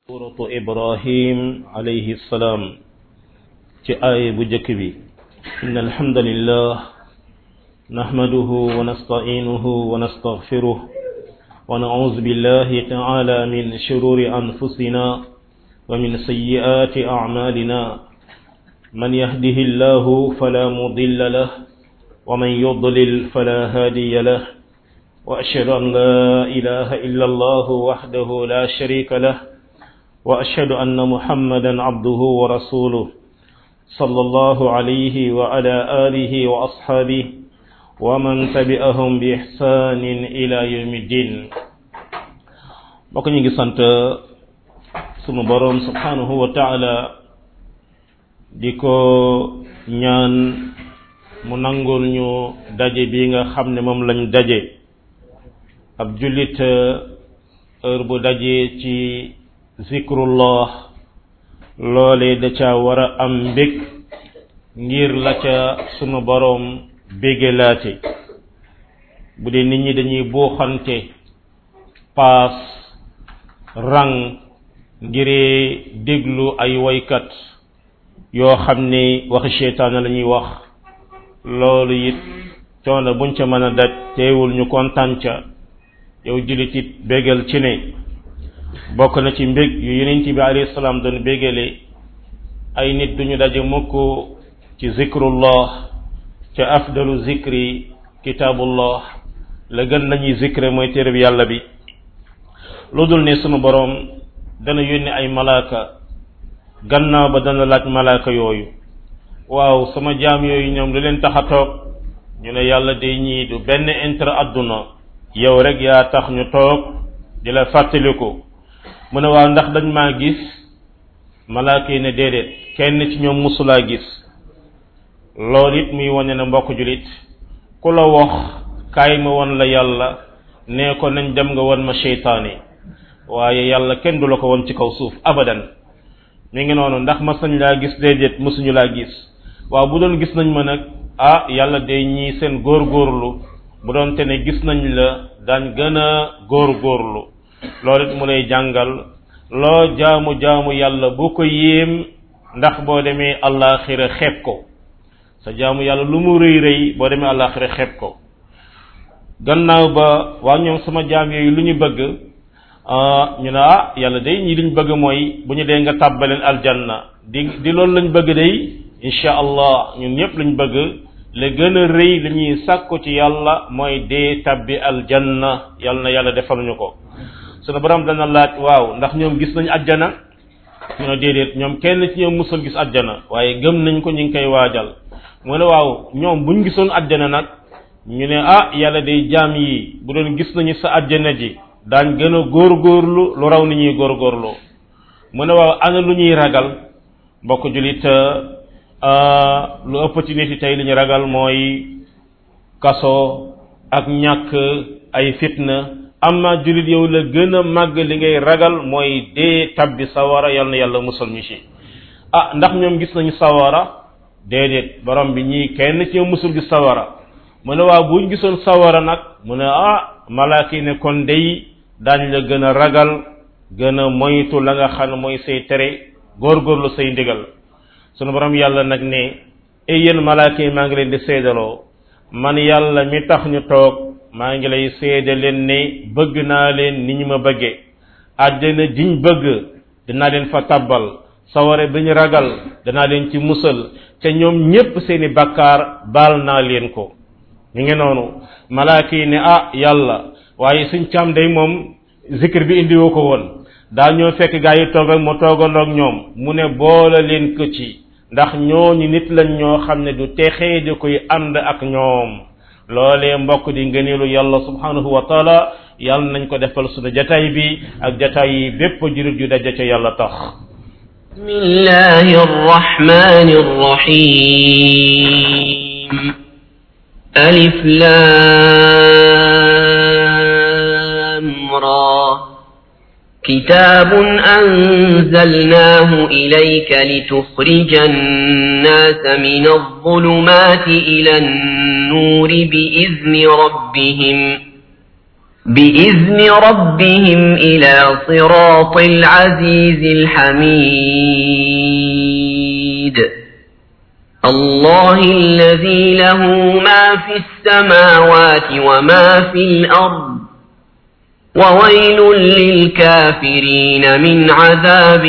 suuratu ibrahim alayhi salaam ci aaya bu jëkk bi inna alhamdulillah nahmaduhu wa nasta'inuhu wa nastaghfiruh wa na'udhu billahi ta'ala min shururi anfusina wa min sayyiati a'malina man yahdihillahu fala mudilla lahu wa man yudlil fala hadiya lahu وأشهد أن لا إله إلا الله وحده لا شريك له وأشهد أن محمدا عبده ورسوله صلى الله عليه وعلى آله وأصحابه ومن تبعهم بإحسان إلى يوم الدين bokk ñu ngi sant sunu boroom subhanahu wa taala di ko ñaan mu nangul ñu daje bi nga xam ne moom lañ daje ab jullit heure bu dajee ci zikrullah loole da ca war a am mbég ngir la ca sunu boroom bégelaate bu dee nit ñi dañuy buuxante paas rang ngiree déglu ay woykat yoo xam ne waxi seytaane la ñuy wax loolu it coono buñ ca mën a daj teewul ñu kontaan ca yow jullit it bégal ci ne bokk na ci mbég yu yonent bi alayhi salaam doon bégale ay nit duñu daje mukk ci zikrullah ca afdalu zikri kitaabullah la gën lañuy zikre mooy téere bi yàlla bi lu dul ne sunu boroom dana yónni ay malaaka gannaaw ba dana laaj malaaka yooyu waaw sama jaam yooyu ñoom lu leen tax a toog ñu ne yàlla day ñii du benn intérêt àdduna yow rek yaa tax ñu toog di la fàttaliku mu ne waaw ndax dañ maa gis malaaka yi ne déedéet kenn ci ñoom musulaa gis loolu it muy wane ne mbokk julit ku la wax kaay ma won la yàlla nee ko nañ dem nga won ma seytaane waaye yàlla kenn du la ko won ci kaw suuf abadan mi ngi noonu ndax mas nañ laa gis déedéet mësuñu laa gis waaw bu doon gis nañ ma nag ah yàlla day ñii seen góorgóorlu bu doon te ne gis nañ la daan gën a góorgóorlu loolu it mu lay jàngal loo jaamu jaamu yàlla bu ko yéem ndax boo demee àllaaxira xeeb ko sa jaamu yàlla lu mu rëy rëy boo demee àllaaxira xeeb ko gannaaw ba waa ñoom sama jaam yooyu lu ñu bëgg ñu ne ah yàlla day ñi liñ bëgg mooy bu ñu dee nga tàbbaleen aljanna di di loolu lañ bëgg day insha allah ñun ñëpp lañ bëgg la gën a rëy li ñuy sàkku ci yàlla mooy dee tabbi aljanna yàlla na yàlla defal ñu ko sunu borom dana laaj waaw ndax ñoom gis nañ ajjana ñu ne déedéet ñoom kenn ci ñoom musul gis ajjana waaye gëm nañ ko ñu ngi koy waajal mu ne waaw ñoom buñ gisoon ajjana nag ñu ne ah yàlla day jaam yi bu doon gis nañu sa ajjana ji daañ gën a góorgóorlu lu raw ni ñuy góorgóorlu mu ne waaw ana lu ñuy ragal mbokk julit lu ëpp ci nit yi tey li ñu ragal mooy kaso ak ñàkk ay fitna amma jullit yow la gën a màgg li ngay ragal mooy dee tabbi sawara yal na yàlla musal ñu ci ah ndax ñoom gis nañu sawara déedéet borom bi ñii kenn ci musul gis sawara mu ne waaw buñ gisoon sawara nag mu ne ah malaaka yi ne kon day daañ la gën a ragal gën a moytu la nga xam ne mooy say tere góorgóorlu say ndigal sunu borom yàlla nag ne ay yéen malaaka yi maa ngi leen di seedaloo man yàlla mi tax ñu toog maa ngi lay seede leen ne bëgg naa leen ni ñu ma bëggee àjjana jiñ bëgg dinaa leen fa tabbal saware bi ñu ragal danaa leen ci musal te ñoom ñépp seeni bakkaar baal naa leen ko ñu ngi noonu malaaka yi ne ah yàlla waaye suñ càmm day moom zikr bi indiwoo ko woon daa ñoo fekk gaa yi toog ak mu toogandoog ñoom mu ne boole leen ko ci ndax ñooñu nit lañ ñoo xam ne du texee di koy ànd ak ñoom loolee mbokk di ngëneelu yàlla subhanahu wa taala yàlla nañ ko defal sunu jataay bi ak jataay yi bépp jurit ju daje ca yàlla tax bismillahi arrahmani arrahim alif lam ra كتاب أنزلناه إليك لتخرج الناس من الظلمات إلى النور بإذن ربهم بإذن ربهم إلى صراط العزيز الحميد الله الذي له ما في السماوات وما في الأرض وويل للكافرين من عذاب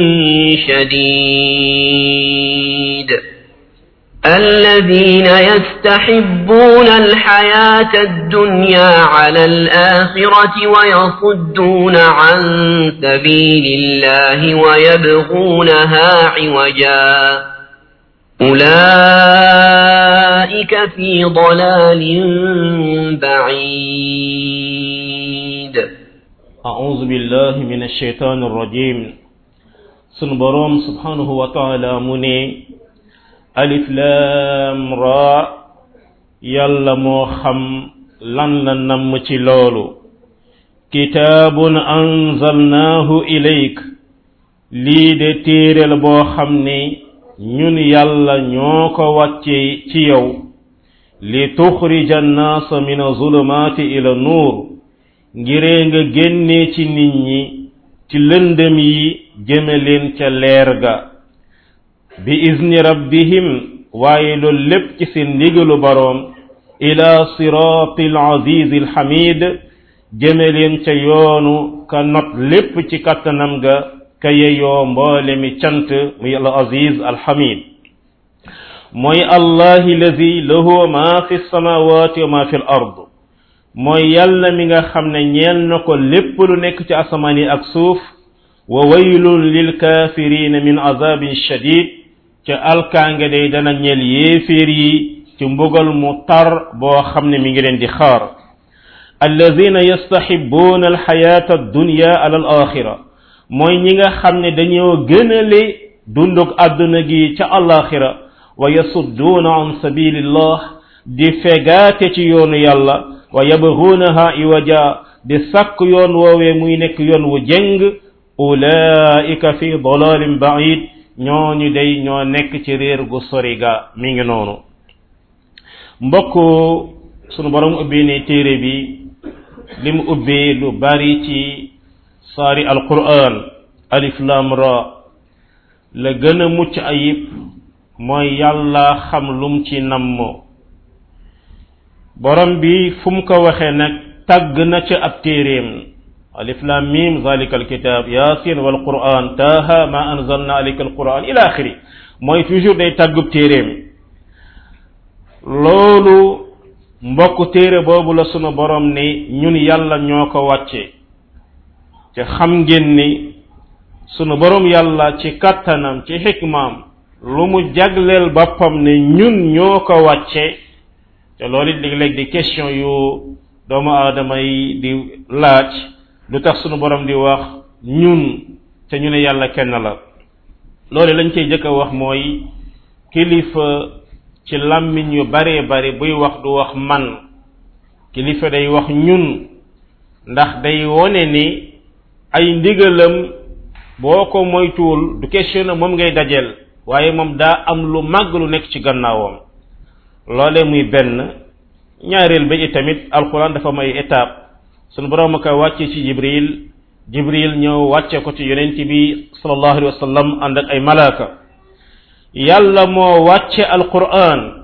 شديد الذين يستحبون الحياة الدنيا على الآخرة ويصدون عن سبيل الله ويبغونها عوجا أولئك في ضلال بعيد أعوذ بالله من الشيطان الرجيم سنبرم سبحانه وتعالى مني alif lam ra yàlla moo xam lan la namm ci loolu kitaabun anzalnaahu ilayk lii de téere la boo xam ne ñun yàlla ñoo ko wàcce ci yow li tuxrija annaasa min azulumaati ila nuur ngiree nga génnee ci nit ñi ci lëndëm yi jëme leen ca leer ga bi izni rabbihim waaye loolu lépp ci seen ndigalu boroom ila siraati alazizi alhamid jëme leen ca yoonu ka not lépp ci kattanam ga ka yeyoo mboole mi cant muy al aziz alhamid mooy allahi lazi lahu ma fi samawati wa ma fi l ard mooy yàlla mi nga xam ne ñeel na ko lépp lu nekk ci asamaan yi ak suuf wa waylun lil kafirina min azabin shadid ca alkaange day dana ñeel yéeféer yi ci mbugal mu tar boo xam ne mi ngi leen di xaar alladina yastahibuuna alxayaata addunya ala al axira mooy ñi nga xam ne dañoo gënale dunduk àdduna gi ca alaxira wa yasudduuna an sabilillah di fegaate ci yoonu yàlla wa yabguunaha iwaja di sàkk yoon woowee muy nekk yoon wu jëng ulaika fi dalalin baid ñooñu day ñoo nekk ci réer gu sori ga mi ngi noonu mbokk sunu borom ubbi ne téere bi li mu ubbee lu bari ci saari alquran alif lam ra la gën a mucc ayib mooy yàlla xam lum ci namm borom bi fu mu ko waxee nag tàgg na ca ab téeréem alif lam mim zalika alkitab yasin wal quran taha ma anzalna alayka alquran ila axiri mooy toujours day tàggub téeréem loolu mbokk téere boobu la sunu borom ni ñun yàlla ñoo ko wàcce te xam ngeen ni sunu borom yàlla ci kattanam ci xikmaam lu mu jagleel boppam ne ñun ñoo ko wàcce te loolu it léeg-léeg di question yu doomu aadama yi di laaj lu tax sunu borom di wax ñun te ñu ne yàlla kenn la loolu lañ cey jëkk a wax mooy kilifa ci làmmiñ yu bare bare buy wax du wax man kilifa day wax ñun ndax day wone ni ay ndigalam boo ko moytuwul du question na moom ngay dajeel waaye moom daa am lu màgg lu nekk ci gannaawam loole muy benn ñaareel ba tamit alquran dafa may étape sunu borom ko wàcce ci jibril jibril ñëw wàcce ko ci yonent bi sallallahu alayhi wa sallam ànd ak ay malaaka yàlla moo wàcce alquran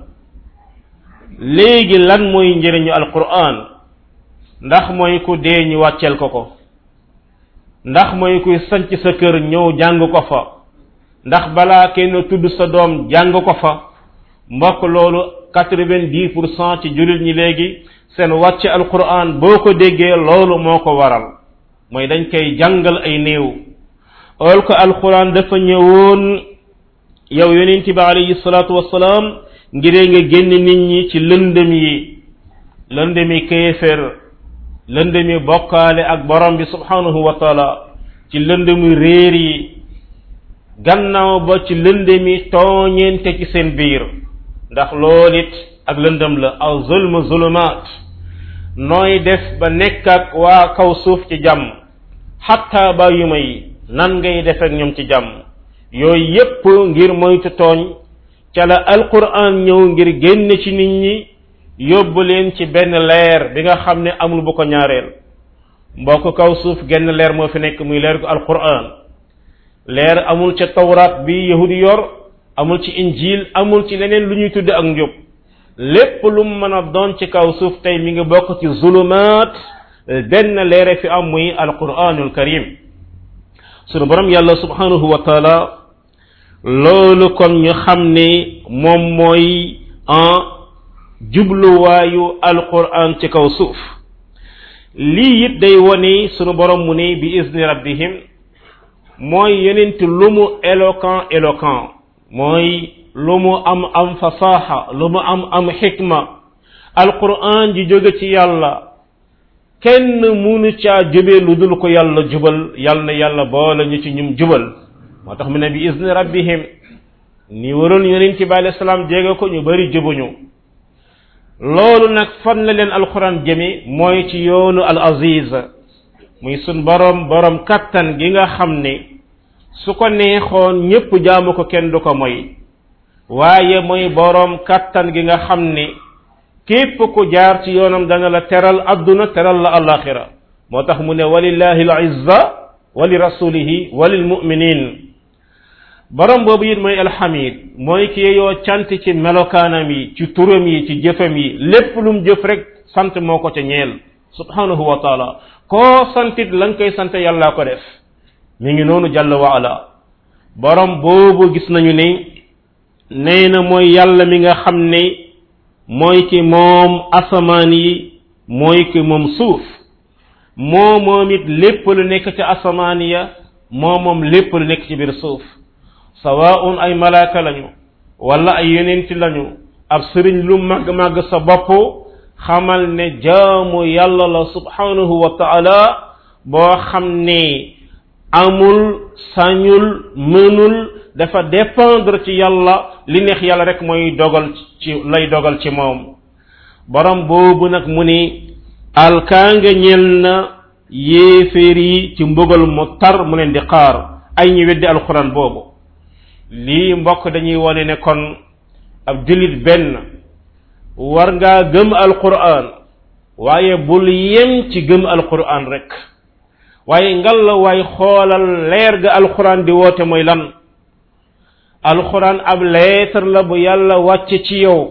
léegi lan mooy njëriñu alquran ndax mooy ku dee ñu wàcceel ko ko ndax mooy kuy sanc sa kër ñëw jàng ko fa ndax balaa kenn tudd sa doom jàng ko fa mbokk loolu quatre-vingt-dix pour cent ci jullit ñi léegi seen wàcce alquran boo ko déggee loolu moo ko waral mooy dañ koy jàngal ay néew ol ko alquran dafa ñëwoon yow yonent bi alayhi salaatu wassalaam ngiree nga génn nit ñi ci lëndëm yi lëndëmi kéefér lëndëmi bokkaale ak borom bi subhanahu wa taala ci lëndëmi réer yi gannaaw ba ci lëndëmi tooñeente ci seen biir ndax loolu it ak lëndëm la aw zulm zulumaat nooy def ba nekk ak waa kaw suuf ci jàmm xatta ba yu may nan ngay def ak ñoom ci jàmm yooyu yépp ngir moytu tooñ ca la alquran ñëw ngir génn ci nit ñi yóbbu leen ci benn leer bi nga xam ne amul bu ko ñaareel mbokk kaw suuf genn leer moo fi nekk muy leer ko alquran leer amul ca tawraat bi yahudi yor amul ci injil amul ci leneen lu ñuy tudde ak njub lépp lu mu mën a doon ci kaw suuf tey mi ngi bokk ci zulumaat benn leere fi am muy alquranul karim sunu borom yàlla subhanahu wa taala loolu kon ñu xam ne moom mooy en jubluwaayu alquran ci kaw suuf lii it day wone sunu borom mu ne bi izni rabbihim mooy yenent lu mu éloquent éloquent mooy lu mu am am fasaxa lu mu am am xikma alquran ji jóge ci yàlla kenn munu caa jubee lu dul ko yàlla jubal yàlla na yàlla boole ñu ci ñum jubal moo tax mu ne bi izni rabbihim ni waroon yonent bi alayhi salaam jéega ko ñu bari jubuñu loolu nag fan la leen alquran jëme mooy ci yoonu al aziz muy sun borom borom kattan gi nga xam ne su ko neexoon ñépp jaamu ko kenn du ko moy waaye mooy borom kattan gi nga xam ne képp ku jaar ci yoonam dana la teral adduna teral la alaxira moo tax mu ne walillahi al izza wa li rasulihi wa lil muminin borom boobu it mooy alhamid mooy ki yoo cant ci melokaanam yi ci turam yi ci jëfam yi lépp lum jëf rek sant moo ko ca ñeel subhanahu wa taala koo santit la nga koy sant yàllaa ko def mi ngi noonu jàll wa ala borom boobu gis nañu ne nee na mooy yàlla mi nga xam ne mooy ki moom asamaan yi mooy ki moom suuf moo moom it lépp lu nekk ci asamaan ya moo moom lépp lu nekk ci biir suuf sawaun ay malaaka lañu wala ay yonenti lañu ab sëriñ lu màgg màgg sa bopp xamal ne jaamu yàlla la subhanahu wa taala boo xam ne amul sañul mënul dafa dépendre ci yàlla li neex yàlla rek mooy dogal ci lay dogal ci moom borom boobu nag mu ni alkaanga ñel na yéeféer yi ci mbugal mu tar mu leen di xaar ay ñi weddi alquran boobu lii mbokk dañuy wone ne kon ab jullit benn war ngaa gëm alquran waaye bul yem ci gëm alquran rek waaye ngal la waay xoolal leer ga alquran di woote mooy lan alquran ab lettre la bu yàlla wàcce ci yow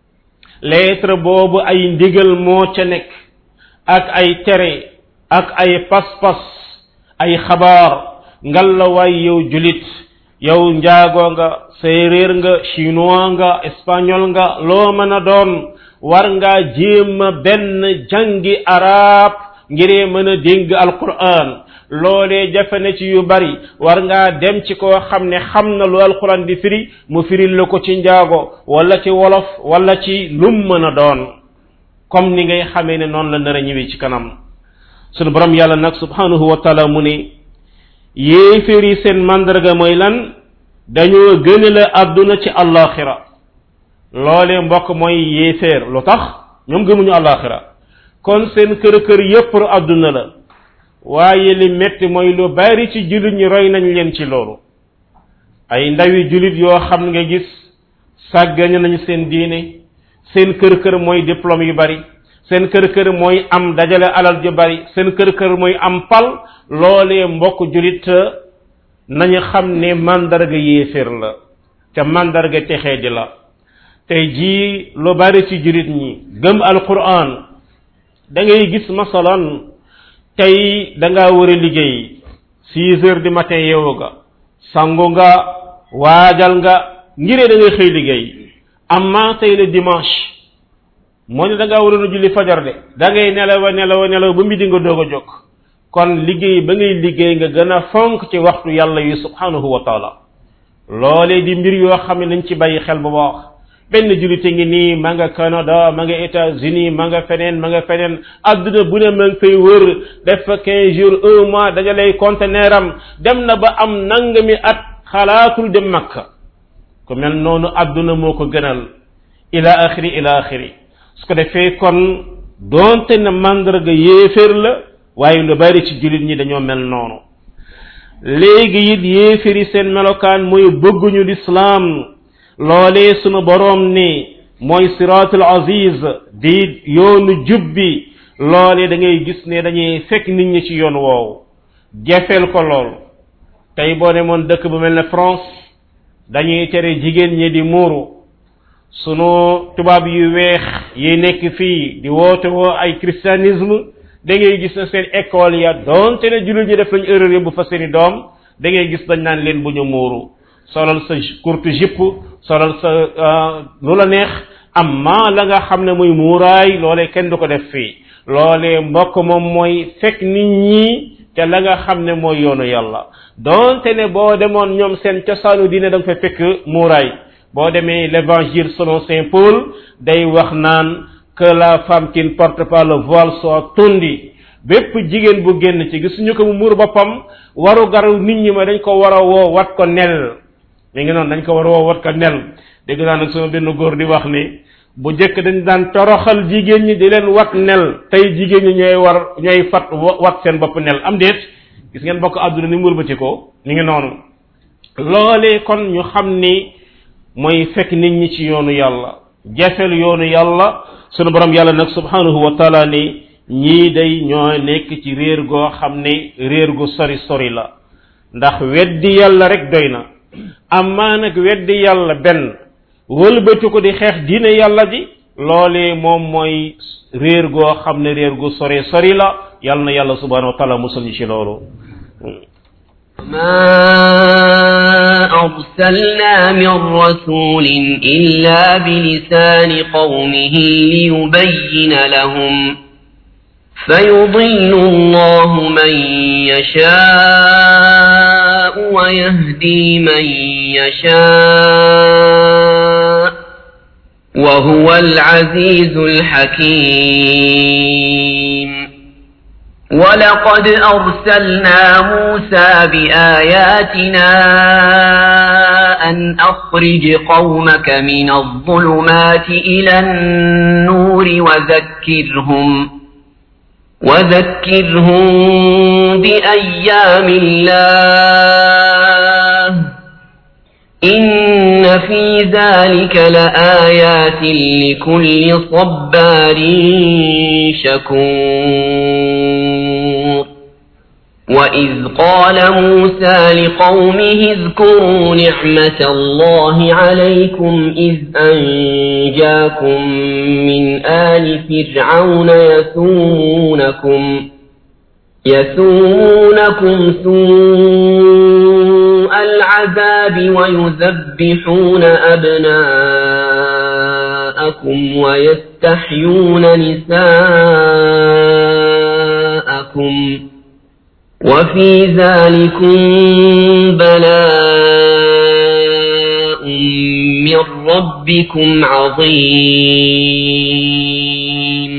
lettre boobu ay ndigal moo ca nekk ak ay tere ak ay pas-pas ay xabaar ngal la waay yow julit yow njaago nga séeréer nga chinois nga espagnol nga loo mën a doon war ngaa jéema benn jàngi arab ngiree mën a dégg alquran loolee jafe na ci yu bari war ngaa dem ci koo xam ne xam na lu alquran di firi mu firil la ko ci njaago wala ci wolof wala ci lum mën a doon comme ni ngay xamee ne noonu la nar a ñëwee ci kanam sunu borom yàlla nag subhanahu wa taala mu ne yéeféer yi seen mandarga mooy lan dañoo gëne la àdduna ci allaxira loolee mbokk mooy yéeféer lu tax ñoom gëmuñu allaxira kon seen kër kër yépp àdduna la waaye li metti mooy lu bari ci jullit ñi roy nañ leen ci loolu ay ndawi jullit yoo xam nga gis sàggañe nañu seen diine seen kër kër mooy diplôme yu bari seen kër kër mooy am dajale alal ju bari seen kër kër mooy am pal loolee mbokk jullit nañu xam ne mandarga yéeféer la te mandarga texee di la tey jii lu bari ci jullit ñi gëm alquran da ngay gis masalan tey da ngaa war a liggéey six heures du matin yeewu nga sangu nga waajal nga ngiree da ngay xëy liggéey amma tey le dimanche moo ne da ngaa waroon a julli fajar de da ngay nelawa nelawa nelaw ba midi nga doog a jóg kon liggéey ba ngay liggéey nga gën a fonk ci waxtu yàlla yi subhanahu wa taala loolee di mbir yoo xam ne nañ ci bàyyi xel bu baax benn jullite ngi nii ma nga Canada ma nga États-Unis ma nga feneen ma nga feneen adduna bu ne ma nga fay wër def fa quinze jours un mois dajalay conteneur am dem na ba am nangami at xalaatul dem makka ku mel noonu adduna moo ko gënal ila axiri ila axiri su ko defee kon doonte na mandarga yéeféer la waaye lu bari ci jullit ñi dañoo mel noonu léegi it yéeféri seen melokaan mooy bëgguñu lislaam loolee sunu boroom ni mooy siraatul aziz di yoonu jub bi loole da ngay gis ne dañuy fekk nit ñi ci yoon woowu jafeel ko lool tey boo demoon dëkk bu mel ne France dañuy tere jigéen ñi di muuru sunu tubaab yu weex yi nekk fii di woote woo ay christianisme da ngay gis na seen école ya donte ne jullit ñi def lañ erreur yóbbu fa seeni doom da ngay gis dañ naan leen bu ñu muuru solal sa courte jupe solal sa lu la neex amma la nga xam ne muy muuraay loolee kenn du ko def fii loolee mbokk moom mooy fekk nit ñi te la nga xam ne mooy yoonu yàlla donte ne boo demoon ñoom seen cosaanu diine da nga fa fekk muuraay boo demee l'évangile selon saint Paul day wax naan que la femme qui ne porte pas le voile soit tondue bépp jigéen bu génn ci gisuñu ko mu muur boppam waru garu nit ñi ma dañ ko war a woo wat ko nel mi ngi noonu dañ ko war a woo wat ko nel dégg naa nag sama benn góor di wax ni bu jëkk dañ daan toroxal jigéen ñi di leen wat nel tey jigéen ñi ñooy war ñooy fat wat seen bopp nel am déet gis ngeen bokk àdduna ni murbati ko mi ngi noonu loolee kon ñu xam ni mooy fekk nit ñi ci yoonu yàlla jafel yoonu yàlla sunu borom yàlla nag subhanahu wa taala ni ñii day ñoo nekk ci réer goo xam ne réer gu sori sori la ndax weddi yàlla rek doy na amaa nag weddi yàlla benn wëlbati ko di xeex diine yàlla ji loolee moom mooy réer goo xam ne réer gu sori sori la yàlla na yàlla subhanahu wa taala musul ñu ci loolu ما أرسلنا من رسول إلا بلسان قومه ليبين لهم فيضل الله من يشاء ويهدي من يشاء وهو العزيز الحكيم ولقد أرسلنا موسى بآياتنا أن أخرج قومك من الظلمات إلى النور وذكرهم وذكرهم بأيام الله إن في ذلك لآيات لكل صبار شكور وإذ قال موسى لقومه اذكروا نعمة الله عليكم إذ أنجاكم من آل فرعون يسومونكم يسومونكم سوء العذاب ويذبحون أبناءكم ويستحيون نساءكم وفي ذلكم بلاء من ربكم عظيم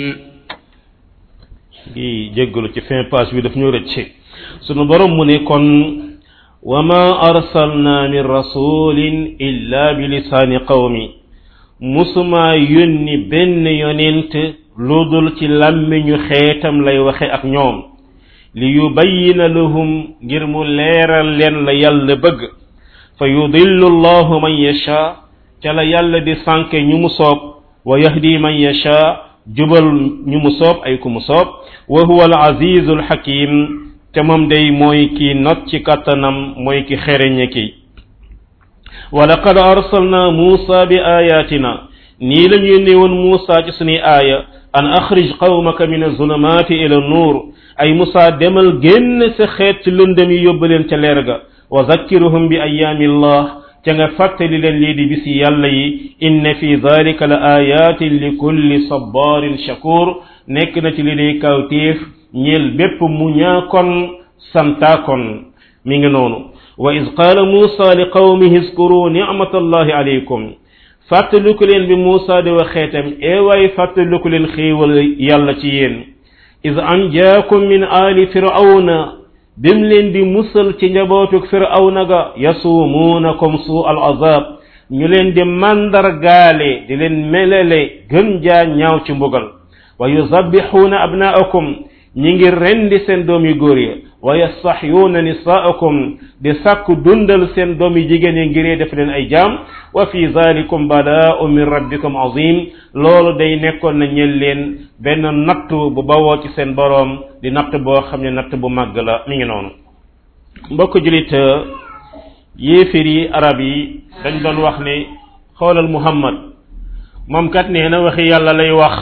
di jéggalu ci fin page bi daf ñu rëcc sunu borom mu ne kon wa ma arsalna min rasulin illa bi lisaani qawmi musuma yónni benn yonent lu dul ci làmmiñu xeetam lay waxe ak ñoom li yubayyina lahum ngir mu leeral leen la yàlla bëgg fa yudillu allahu man yasha ca la yàlla di sànke ñu mu soob wa yahdi man yasha jubal ñu mu soob ay ku mu soob wa huwa al azizu al hakim te moom day mooy ki not ci kattanam mooy ki xereñe ki wa laqad arsalna musa bi ayatina nii la ñu yónnee woon musa ci suñuy aaya an akhrij qawmaka min azulumati ila nur ay musa demal génn sa xeet ci lëndëm yi yóbbu leen ca leer ga wa zakkiruhum bi ayaami allah ca nga fàttali leen lii di bisi yàlla yi inna fi dalika la ayatin li kulli sabarin shakur nekk na ci li day kawtéef ñeel bépp mu ñaakon santaakon mi ngi noonu wa iz qaala muusa li qawmihi iskuru nicmata allahi alaykum fàttaliku leen bi muusa di wax xeetam eewaay fàttaliku leen xéewal yàlla ci yéen iz anjaakum min aali firawna bim leen di musal ci njabootuk firawna ga yasuumuunakum suu al azab ñu leen di mandargaale di leen melele gën jaa ñaaw ci mbugal wa yuzabbixuuna abnaakum ñi ngi rendi seen doom yu góor ya wa yastaxyuuna nisaakum di sàkku dundal seen doom yi jigéen yi ngiree def leen ay jaam wa fi zalikum balaa'u min rabbikum azim loolu day nekkoon na ñel leen benn natt bu bawoo ci seen boroom di natt boo xam ne natt bu màgg la mi ngi noonu mbokk julit yéefir yi arab yi dañ doon wax ne xoolal muhammad moom kat nee na waxi yàlla lay wax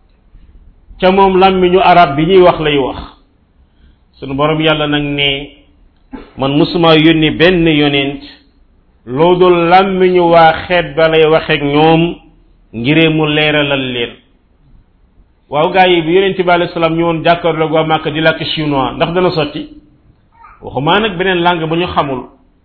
ca moom làmmiñu arab bi ñuy wax lay wax sunu borom yàlla nag ne man musuma yónni benn yonent loo dul làmmiñu waa xeet ba lay waxeek ñoom ngiree mu leeralal leen waaw gaa yi bi yonent bi alayhi salaam ñëwoon jàkkaarloog waa Màkka di làkk chinois ndax dana sotti waxumaa nag beneen langue bu ñu xamul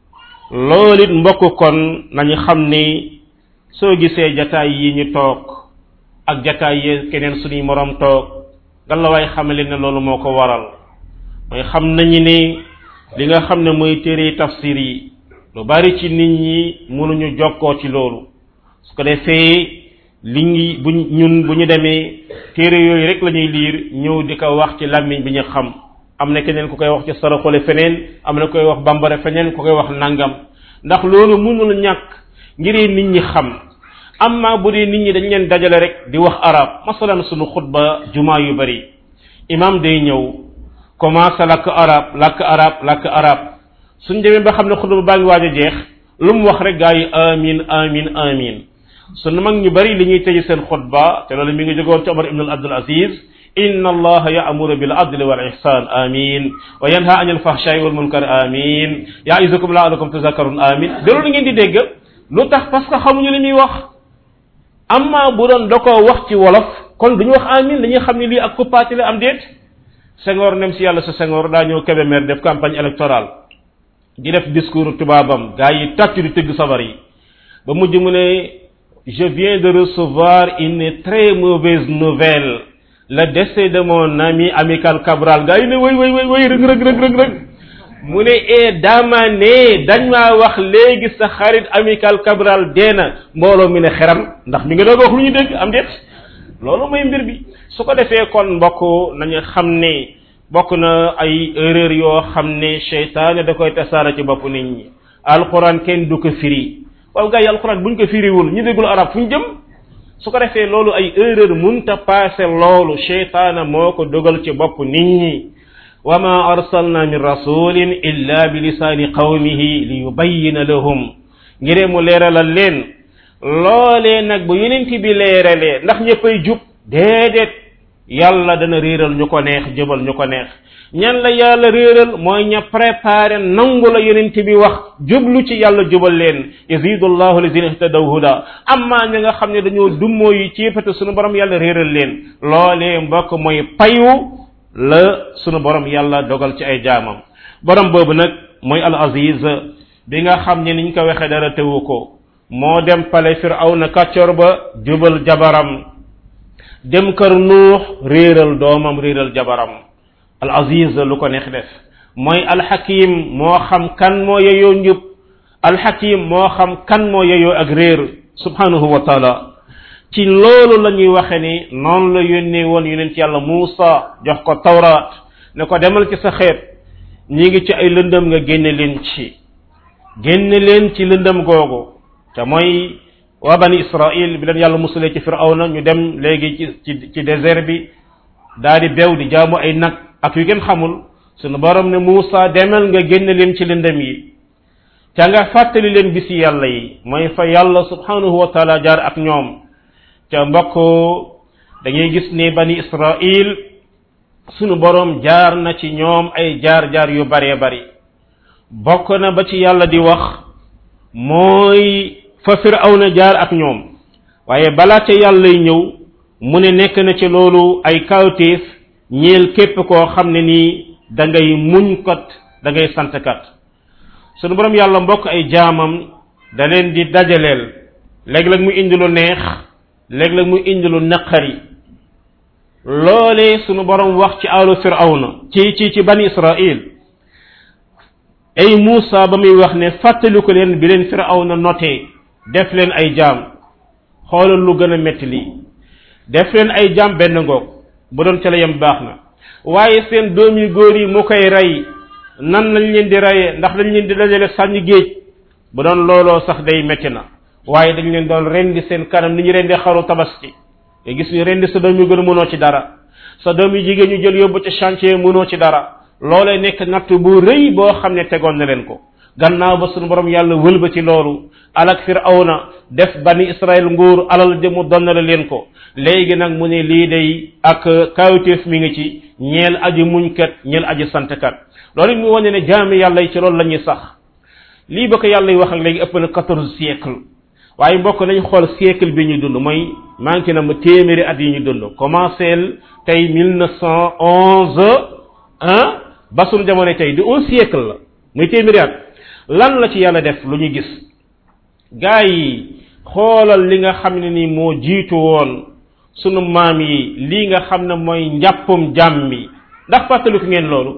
loolu it mbokk kon nañu xam ni soo gisee jataay yi ñu toog ak jataay yi keneen suñuy moroom toog nga la waay xamale ne loolu moo ko waral mooy xam nañu ne li nga xam ne mooy téere tafsir yi lu bari ci nit ñi mënuñu jokkoo ci loolu su ko defee li ngi bu ñun bu ñu demee téere yooyu rek la ñuy liir ñëw di ko wax ci làmmiñ bi ñu xam am na keneen ku koy wax ci saraxole feneen am na koy wax bambara feneen ku koy wax nangam ndax loolu mënul ñàkk ngir nit ñi xam amma bu dee nit ñi dañ leen dajale rek di wax arab masalan sunu xutba jumaa yu bari imam day ñëw commencé làkk arab làkk arab làkk arab suñ demee ba xam ne xutba baa ngi waaj a jeex lu mu wax rek gaa yi amin amin amin sunu mag ñu bari li ñuy tëj seen xutba te loolu mi ngi jógoon ci Omar ibn Abdul Aziz inna allaha ya'muru bil adli wal ihsan amin wa yanha anil fahsha'i wal munkar amin ya'izukum la'allakum tazakkarun amin de loolu ngeen di dégg lu tax parce que xamuñu li muy wax amma bu doon da koo wax ci wolof kon duñu wax amin dañuy xam ne lii ak kuppaati la am déet Senghor nem si yàlla sa Senghor daa ñëw Kébémer def campagne électorale di def discours tubaabam gaa yi tàccu di tëgg sabar yi ba mujj mu ne je viens de recevoir une très mauvaise nouvelle le décès de mon ami amical Cabral gaa yi ne way way way way rëg rëg rëg rëg rëg mu ne e dama ne dañ maa wax léegi sa xarit amical Cabral dee na mbooloo mi ne xeram ndax mi nga doog wax lu ñu dégg am déet loolu mooy mbir bi su ko defee kon mbokk nañu xam ne bokk na ay erreur yoo xam ne seytaane da koy tasaara ci bopp nit ñi alquran kenn du ko firi waaw gars yi alquran buñ ko firiwul ñu déggul arab fu ñu jëm su ko defee loolu ay erreur munta passé loolu seytaane moo ko dogal ci bopp nit ñi wa ma arsalna min rasulin illa bi lisaani qawmihi li yubayyina lahum ngiree mu leeralal leen loolee nag bu yonent bi leeralee ndax ñëppay jub déedéet yàlla dana réeral ñu ko neex jëbal ñu ko neex ñan la yàlla réeral mooy ña préparé nangu la yonent bi wax jublu ci yàlla jubal leen yazidu llahu lazina ihtadaw huda amma ña nga xam ne dañoo dummoo yi ciipate sunu borom yàlla réeral leen loolee mbokk mooy payu la sunu borom yàlla dogal ci ay jaamam borom boobu nag mooy al aziz bi nga xam ne niñ ko waxee dara tewu ko moo dem pale firawna kàccor ba jubal jabaram dem kër nuux réeral doomam réeral jabaram al aziz lu ko neex def mooy alxakim moo xam kan moo yeyoo njub alxakim moo xam kan moo yeyoo ak réer subhanahu wa taala ci loolu la ñuy waxe ni noonu la yónnee woon yonent yàlla Muusa jox ko tawraat ne ko demal ci sa xeet ñi ngi ci ay lëndëm nga génne leen ci génne leen ci lëndëm googu te mooy waa bani israil bi leen yàlla musalee ci firawna ñu dem léegi ci ci ci désert bi daal di bew di jaamu ay nag ak yu gën xamul sunu borom ne Muusa demal nga génne leen ci lëndëm yi ca nga fàttali leen bisi yàlla yi mooy fa yàlla subhanahu wa taala jaar ak ñoom ca mbokk dañuy gis ne bani israil sunu borom jaar na ci ñoom ay jaar-jaar yu baree bari bokk na ba ci yàlla di wax mooy fa firawna jaar ak ñoom waaye balaa ca yàllay ñëw mu ne nekk na ci loolu ay kawtéef ñeel képp koo xam ne nii da ngay muñ kat da ngay sant kat sunu borom yàlla mbokk ay jaamam da leen di dajaleel léeg-léeg mu indi lu neex léeg-léeg mu indi lu naqari loolee sunu borom wax ci aalu firawna ci ci ci bani israil ay Muusa ba muy wax ne fàttaliku leen bi leen firawna notee def leen ay jaam xoolal lu gën a metti lii def leen ay jaam benn ngoog bu doon ca la yem baax na waaye seen doom yu góor yi mu koy rey nan lañ leen di rayee ndax dañ leen di dajale sànni géej bu doon looloo sax day metti na waaye dañ leen doon rendi seen kanam ni ñu rendi xaru tabaski te gis ñu rendi sa doom yu gën a mënoo ci dara sa doom yu jigéen ñu jël yóbbu ci chantier mënoo ci dara loolee nekk natt bu rëy boo xam ne tegoon na leen ko gannaaw ba sunu borom yàlla wëlba ci loolu alak firawna def bani israel nguur alal de mu donnale leen ko léegi nag mu ne lii day ak kawteef mi ngi ci ñeel aji muñkat ñeel aji santkat loolu it mu wane ne jaami yàlla yi ci loolu la ñuy sax lii ba ko yàlla yi wax ak léegi ëpp na quatorze siècle waaye mbokk nañ xool siècle bi ñu dund mooy manqué na ma téeméeri at yi ñu dund commencé tey mille neuf cent onze ah ba sunu jamono tey di un siècle la muy téeméeri at lan la ci yàlla def lu ñu gis gaa yi xoolal li nga xam ne ni moo jiitu woon sunu maam yi lii nga xam ne mooy njàppum jàmm mi ndax fàttaliku ngeen loolu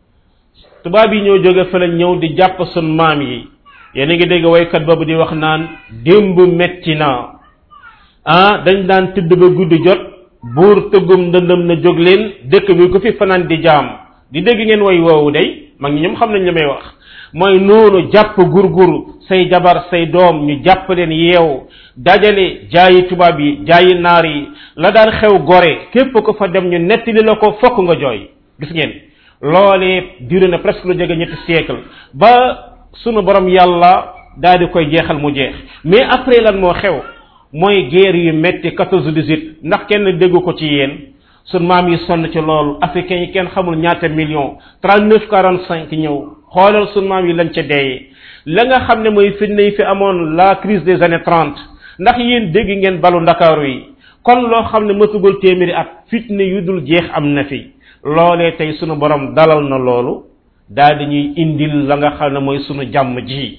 tubaab yi ñoo jóge fële ñëw di jàpp sunu maam yi yéen a ngi dégg waykat boobu di wax naan démb metti na ah dañ daan tëdd ba guddi jot buur tëggum ndëndëm na jóg leen dëkk bi ku fi fanaan di jaam di dégg ngeen way woowu day mag ñi ñoom xam nañ li may wax mooy noonu jàpp gurgur say jabar say doom ñu jàpp leen yeew dajale jaayi tubaab yi jaayi naar yi la daan xew gore képp ko fa dem ñu nettali la ko fokk nga jooy gis ngeen loolee duré na presque lu jege ñetti siècle ba sunu borom yàlla daal di koy jeexal mu jeex mais après lan moo xew mooy guerre yu metti 14 18 ndax kenn déggu ko ci yéen sun maam yi sonn ci loolu africains yi kenn xamul ñaata million 39 45 ñëw xoolal sun maam yi lañ ca deeyee la nga xam ne mooy fitna yi fi amoon la crise des années 30 ndax yéen dégg ngeen balu ndakaaru yi kon loo xam ne mësugul téeméeri at fitna yu dul jeex am na fi loolee tey sunu borom dalal na loolu daal di ñuy indil la nga xam ne mooy sunu jàmm ji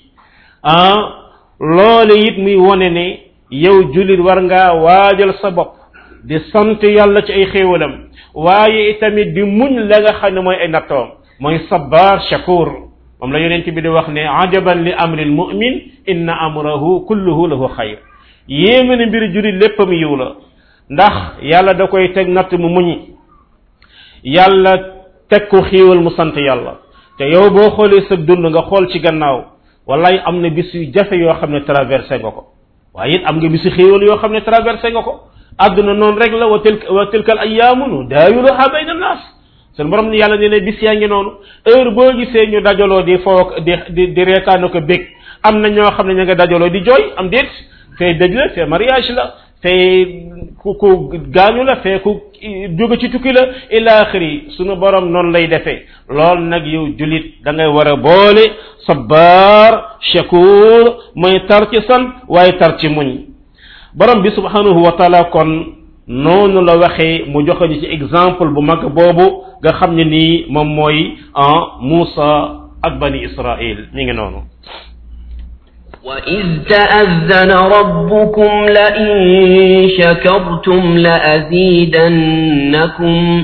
ah loole it muy wone ne yow jullit war ngaa waajal sa bopp di sant yàlla ci ay xéewalam waaye itamit di muñ la nga xam ne mooy ay nattoom mooy sabbar shakur moom la yonent bi di wax ne ajaban li amril mu'min inna amrahu kulluhu lahu xayr yéeme ne mbiri jullit léppam yiw la ndax yàlla da koy teg natt mu muñi yàlla teg ko xéewal mu sant yàlla te yow boo xoolee sa dund nga xool ci gannaaw wallaay am na bis yu jafe yoo xam ne traversé nga ko waaye it am nga bisu xéewal yoo xam ne traversé nga ko àdduna noonu rek la wa tilka wa tilkal ayyaamu nu daawiluha bayna naas seen borom ni yàlla nee ne bis yaa ngi noonu heure boo gisee ñu dajaloo di foog di di di reetaana ko bég am na ñoo xam ne ñu nga dajaloo di jooy am déet fee dëj la fee mariage la fee ku ku gaañu la fee ku jóge ci tukki la ila axiri sunu borom noonu lay defee lool nag yow julit da ngay war a boole sabbar shakur mooy tar ci sant waaye tar ci muñ borom bi subhanahu wa taala kon noonu la waxee mu joxe ñu ci exemple bu mag boobu nga xam ne nii moom mooy en Muusa ak bani Israël mi ngi noonu وإذ تأذن ربكم لئن شكرتم لأزيدنكم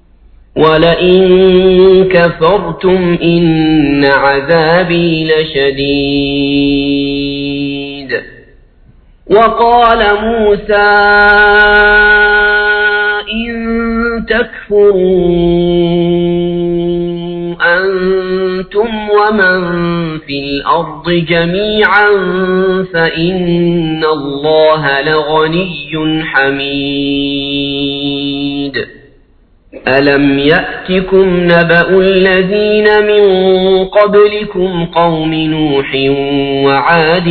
ولئن كفرتم إن عذابي لشديد وقال موسى إن تكفروا أنتم ومن في الأرض جميعا فإن الله لغني حميد ألم يأتكم نبأ الذين من قبلكم قوم نوح وعاد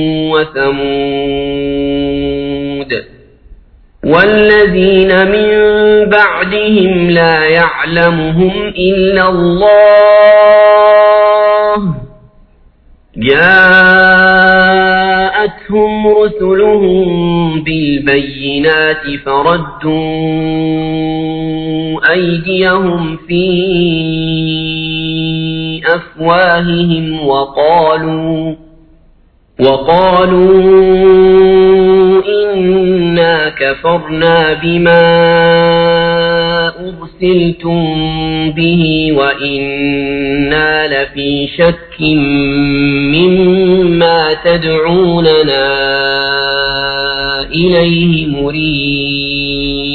وثمود والذين من بعدهم لا يعلمهم إلا الله جاءتهم رسلهم بالبينات فردوا أيديهم في أفواههم وقالوا وقالوا إنا كفرنا بما أرسلتم به وإنا لفي شك مما تدعوننا إليه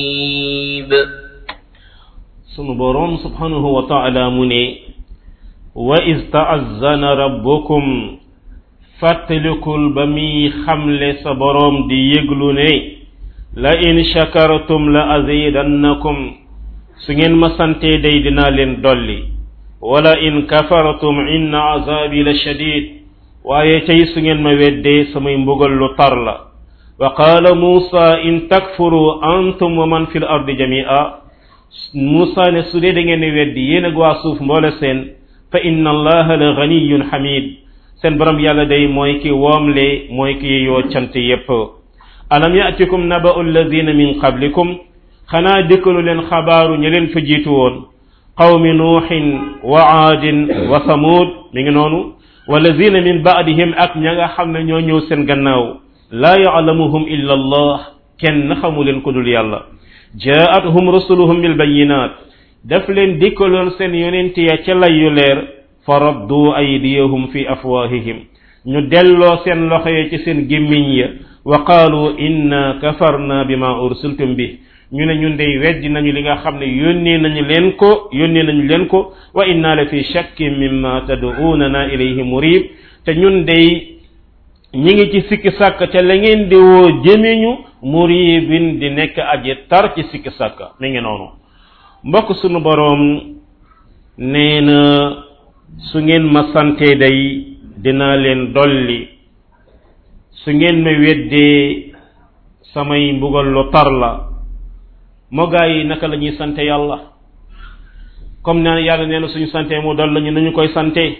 مريب sunu borom subhanahu wa taala mu ne wa iz ta'azzana rabbukum fàttalikul ba muy xamle sa boroom di yëglu ne la in shakartum la azidannakum su ngeen ma santee day dinaa leen dolli wala in kafartum inna azabi la shadid waaye tey su ngeen ma weddee samay mbugal lu tar la wa qaala muusa in takfuru antum wa man fi l ardi jamia muusa ne su dee da ngeen weddi yéen ak waa suuf mboole seen fa inna allaha la ganiyun xamid seen borom yàlla day mooy ki woomle mooy ki yoo cant yépp alam yatikum naba'u alladina min qablikum xanaa dikkalu leen xabaaru ña leen fa jiitu woon qawmi nuuxin wa aadin wa samud mi ngi noonu walladina min baadihim ak ña nga xam ne ñoo ñëw seen gannaaw laa yaalamuhum illa allah kenn xamu leen ku dul yàlla jaatuhum rusuluhum bilbayinat daf leen dikkaloon seen yonent ya ca lay yu leer fa raddu aydiyahum fi afwahihim ñu delloo seen loxo ya ci seen gémmiñ ya wa qaalu inna kafarna bima ursiltum bi ñu ne ñun dey weddi nañu li nga xam ne yónnee nañu leen ko yónnee nañu leen ko wa inna la fi shakkin mimma tad'unana ilayhi murib te ñun dey ñi ngi ci sikki sàkk te la ngeen di woo jëmeñu muribin di nekk aji tar ci sikki sàkk mi ngi noonu mbokk sunu boroom nee na su ngeen ma sante day dinaa leen dolli su ngeen ma weddee samay mbugal lu tar la moo gaa yi naka la ñuy sante yàlla comme ne yàlla nee na suñu sante mu dol lañu nañu koy sante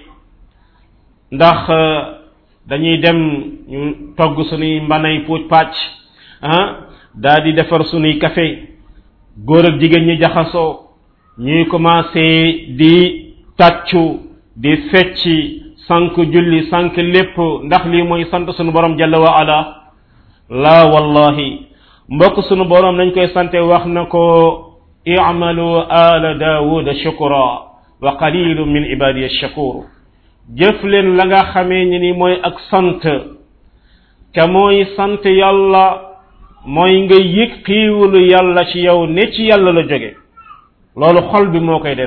ndax dañuy dem ñu togg suñuy mbanay puuj pàcc ah daa di defar suñuy café góor ak jigéen ñi jaxasoo ñuy commencé di tàccu di fecci sànq julli sànq lépp ndax lii mooy sant suñu borom jalla wa ala laa wallahi mbokk sunu borom nañ koy sante wax na ko i'malu ala daawuda shukra wa qalilu min ibadiya shakur jëf leen la nga xamee ni ni mooy ak sant te mooy sant yàlla mooy nga yëg xiiwalu yàlla ci yow ne ci yàlla la jóge loolu xol bi moo koy def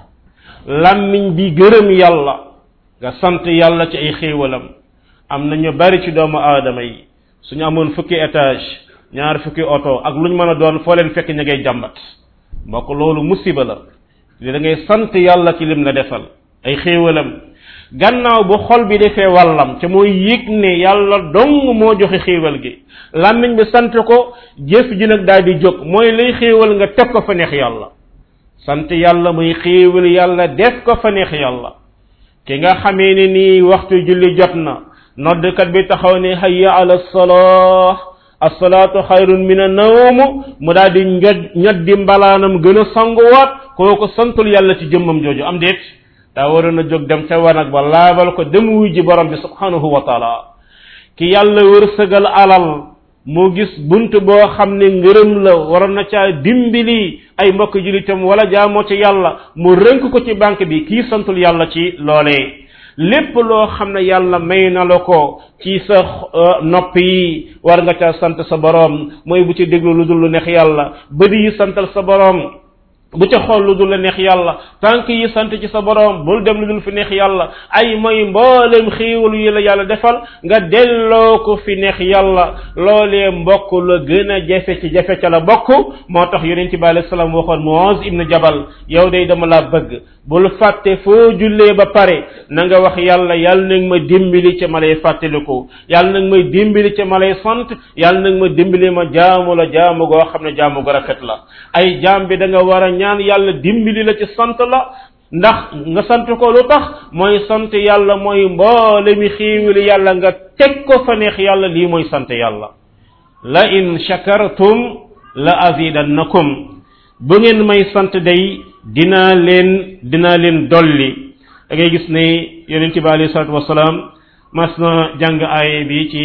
làmmiñ bi gërëm yàlla nga sant yàlla ci ay xiiwalam am na ñu bari ci doomu aadama yi suñu amoon fukki étage ñaar fukki oto ak lu ñu mën a doon foo leen fekk ña ngay jàmbat mbokk loolu musiba la li da ngay sant yàlla ci lim la defal ay xéewalam gannaaw bu xol bi defee wàllam te mooy yëg ne yàlla dong moo joxe xéewal gi làmmiñ bi sant ko jëf ji nag daal di jóg mooy lay xéewal nga teg ko fa neex yàlla sant yàlla muy xéewal yàlla def ko fa neex yàlla ki nga xamee ne nii waxtu julli jot na noddkat bi taxaw ne hayya ala salah asalaatu xayrun min annawm mu daal di ñod ñoddi mbalaanam gën a sanguwaat kooku santul yàlla ci jëmmam jooju am déet daa waroon a jóg dem ca wanag ba laabal ko dem wuy ji borom bi subhanahu wa taala ki yàlla wërsëgal alal mu gis bunt boo xam ne ngërëm la waroon na caa dimbali ay mbokk julitam wala jaamoo ci yàlla mu rënk ko ci banque bi kii santul yàlla ci loolee lépp loo xam ne yàlla may na la ko ci sa nopp yi war nga ca sant sa boroom mooy bu ci déglu lu dul lu neex yàlla bëdi yi santal sa boroom bu ca xool lu dul la neex yàlla tànk yi sant ci sa boroom bul dem lu dul fi neex yàlla ay mooy mboolem xiiwalu yi la yàlla defal nga delloo ko fi neex yàlla loolee mbokk la gën a jafe ci jafe ca la bokk moo tax yonent bi alayhi salaam waxoon Muaz ibn Jabal yow day dama laa bëgg bul fàtte foo jullee ba pare na nga wax yàlla yàlla nag ma dimbali ca ma lay fàttaliku yàlla nag may dimbali ca ma lay sant yàlla nag ma dimbali ma jaamu la jaamu goo xam ne jaamu gu rafet la ay jaam bi da nga war a ñaan yàlla dimbali la ci sant la ndax nga sant ko lu tax mooy sant yàlla mooy mboole mi xiiwili yàlla nga teg ko fa neex yàlla lii mooy sant yàlla la in shakartum la azidannakum bu ngeen may sant day dinaa leen dinaa leen dolli da ngay gis ne yonente bi alayhi salatu wasalaam mas na jàng aaye bi ci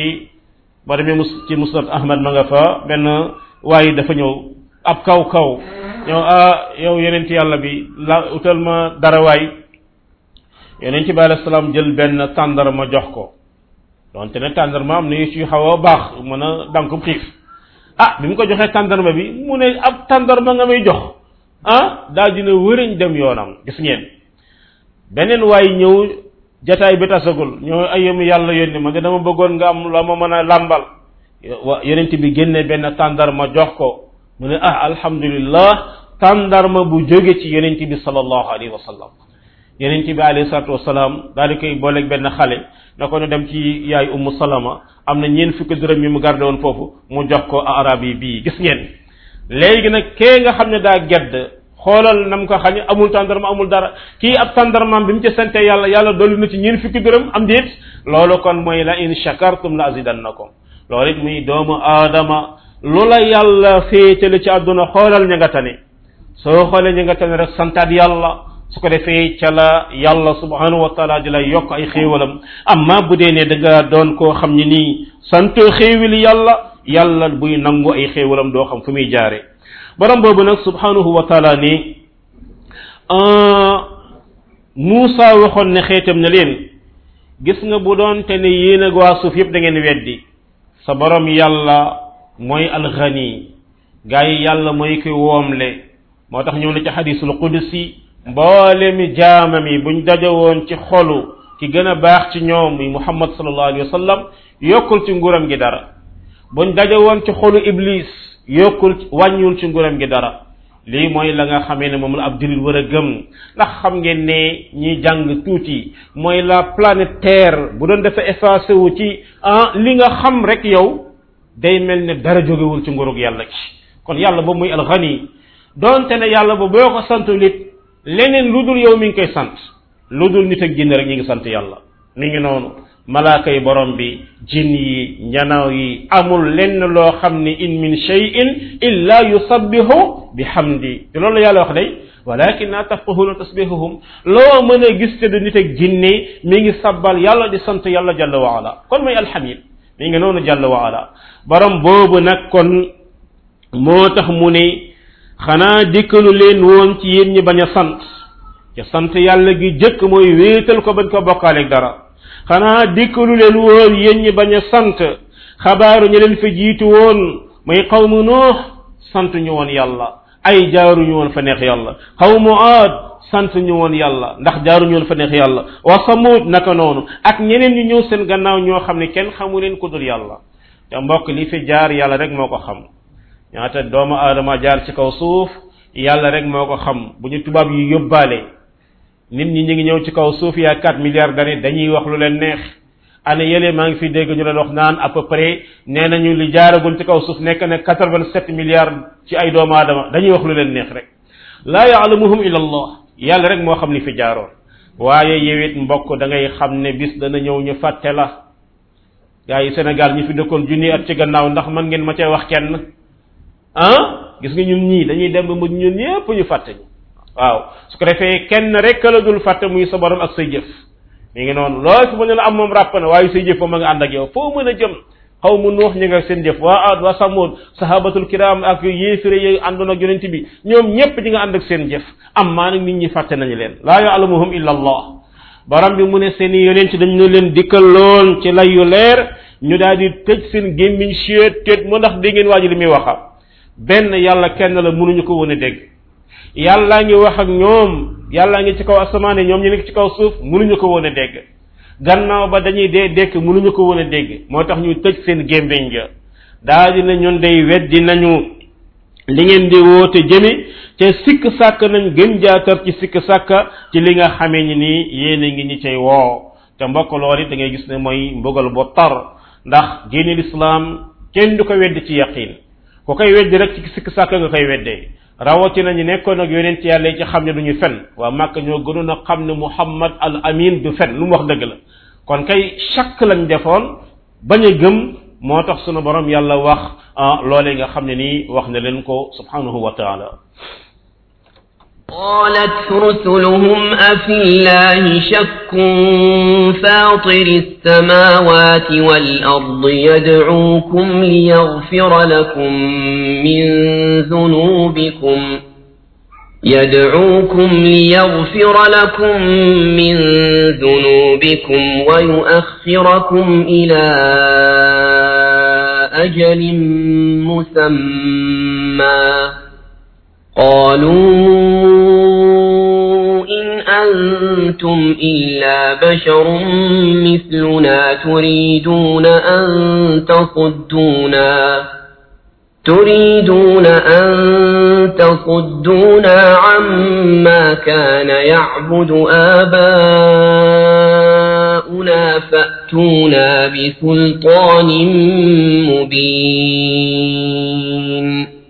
ba demee mus ci musnad ahmad ma nga fa benn waaye dafa ñëw ab kaw kaw ñëw ah yow yonente yàlla bi la utal ma dara waay yonente bi alayhi salaam jël benn tàndarma jox ko donte ne tàndarma am na yu ci xaw a baax mën a dankum xiif ah bi mu ko joxee tàndarma bi mu ne ab tàndarma nga may jox ah daal dina wëriñ dem yoonam gis ngeen beneen waay ñëw jataay bi tasagul ñoo ayam yàlla yónni ma nga dama bëggoon nga am la ma mën a làmbal wa yonent bi génne benn tàndarma jox ko mu ne ah alhamdulillah tàndarma bu jóge ci yonent bi sallallahu alayhi wa sallam yonent bi alayhi salatu wasalaam daal di koy booleeg benn xale na ko ne dem ci yaay ummu salama am na ñeen fukki dërëm yi mu gardé woon foofu mu jox ko arab yi bii gis ngeen léegi nag kee nga xam ne daa gedd xoolal nam ko xañ amul tàndarma amul dara kii ab tàndarmaam bi mu ci sante yàlla yàlla dolli na ci ñeen fukki dërëm am déet loolu kon mooy la in shakartum la azidannakum loolu it muy doomu aadama lu la yàlla féetale ci àdduna xoolal ña nga tane soo xoolee ña nga tane rek santaat yàlla su ko defee ca la yàlla subhanahu wa taala di lay yokk ay xéewalam amma bu dee ne da nga doon koo xam ne nii sant xéewali yàlla yàlla buy nangu ay xéewalam doo xam fu muy jaare borom boobu nag subhanahu wa taala ni Muusa waxoon ne xeetam ne leen gis nga bu doon te ne yéen ak waa suuf yëpp da ngeen weddi sa borom yàlla mooy alxani gaa yi yàlla mooy koy woomle moo tax ñëw na ci xadisul qudsi mboole mi jaamam yi buñ dajawoon ci xolu ki gën a baax ci ñoom muy muhammad sallallahu alayhi wa sallam yokkul ci nguuram gi dara buñ dajawoon ci xolu iblis yokkul wàññiwul ci nguuram gi dara lii mooy la nga xamee ne moom la ab jullit war a gëm ndax xam ngeen ne ñi jàng tuuti mooy la planète terre bu doon dafa effacé wu ci ah li nga xam rek yow day mel ne dara jógewul ci nguurug yàlla ci kon yàlla boobu muy alxani donte ne yàlla ba boo ko santul it leneen lu dul yow mi ngi koy sant lu dul nit ak jinne rek ñi ngi sant yàlla mi ngi noonu malaaka yi borom bi jinn yi njanaaw yi amul lenn loo xam ni in min cheyin illa yusabbihu bi hamdi te loolu la yàlla wax day walakin la tafqahuna tasbihahum loo mën a gis te du nit ak jinne mi ngi sabbal yàlla di sant yàlla jalla wa ala kon mooy alhamid mi ngi noonu jalla wa ala borom boobu nag kon moo tax mu ne xanaa dikkalu leen woon ci yéen ñi bañ a sant ca sant yàlla gi jëkk mooy wéetal ko bañ ko bokkaaleeg dara xanaa dikkalu leen woon yéen ñi bañ a sant xabaaru ñu leen fa jiitu woon muy xawmu nuux sant ñu woon yàlla ay jaaruñu woon fa neex yàlla xawmu aad sant ñu woon yàlla ndax jaaruñu woon fa neex yàlla wa samud naka noonu ak ñeneen ñu ñëw seen gannaaw ñoo xam ne kenn xamu leen ku dul yàlla te mbokk li fi jaar yàlla rek moo ko xam ñaata doomu aadama jaar ci kaw suuf yàlla rek moo ko xam bu ñu tubaab yi yóbbaale nit ñi ñu ngi ñëw ci kaw suuf yaa 4 milliards d'années dañuy wax lu leen neex année yële maa ngi fi dégg ñu leen wax naan à peu près nee nañu li jaaragul ci kaw suuf nekk na 87 milliards ci ay doomu aadama dañuy wax lu leen neex rek laa yaalamuhum illa allah yàlla rek moo xam li fi jaaroon waaye yewit mbokk da ngay xam ne bis dana ñëw ñu fàtte la gaa yi Sénégal ñi fi dëkkoon junni at ci gannaaw ndax man ngeen ma cay wax kenn ah gis nga ñun ñii dañuy dem ba mu ñun ñëpp ñu fàtte ñu waaw su ko defee kenn rek la dul fàtte muy sa borom ak say jëf mi ngi noonu lool fi mu ne la am moom ràpp na waaye say jëf moom ma nga ànd ak yow foo mën a jëm xaw mu nuux ñi nga seen jëf waa aad waa samood sahabatul kiram ak yéefire yi àndoon ak yonent bi ñoom ñëpp ñi nga ànd ak seen jëf am maa nag nit ñi fàtte nañu leen laa yaalamuhum illa allah borom bi mu ne seen i yonent dañ ne leen dikkaloon ci lay yu leer ñu daal di tëj seen gémmiñ chiet tëj mu ndax dégg ngeen waa ji li muy waxa benn yàlla kenn la mënuñu ko woon a dégg yàllaa ngi wax ak ñoom yàllaa ngi ci kaw asamaane ñoom ñu nekk ci kaw suuf mënuñu ko woon a dégg gannaaw ba dañuy dee dekk mënuñu ko woon a dégg moo tax ñu tëj seen gémmiñ ga daal di na ñun day weddi nañu li ngeen di woote jëme te sikk sàkk nañ gën jaatar ci sikk sàkka ci li nga xamee ni nii yéen a ngi ñi cay woo te mbokk loolu da ngay gis ne mooy mbugal bu tar ndax diine lislaam kenn du ko weddi ci yaqin ku koy weddi rek ci sikk sàkk nga koy weddee rawatina ñu nekkoon ak yonent yàlla yi ci xam ne du ñu fen waa màkk ñoo gënoon a xam ne muhammad al amin du fen lu mu wax dëgg la kon kay chakk lañ defoon bañ a gëm moo tax sunu borom yàlla wax loolee nga xam ne nii wax na leen ko subhanahu wa taala قالت رسلهم أفي الله شك فاطر السماوات والأرض يدعوكم ليغفر لكم من ذنوبكم يدعوكم ليغفر لكم من ذنوبكم ويؤخركم إلى أجل مسمى قالوا إن أنتم أنتم إلا بشر مثلنا تريدون أن تصدونا تريدون أن تصدونا عما كان يعبد آباؤنا فأتونا بسلطان مبين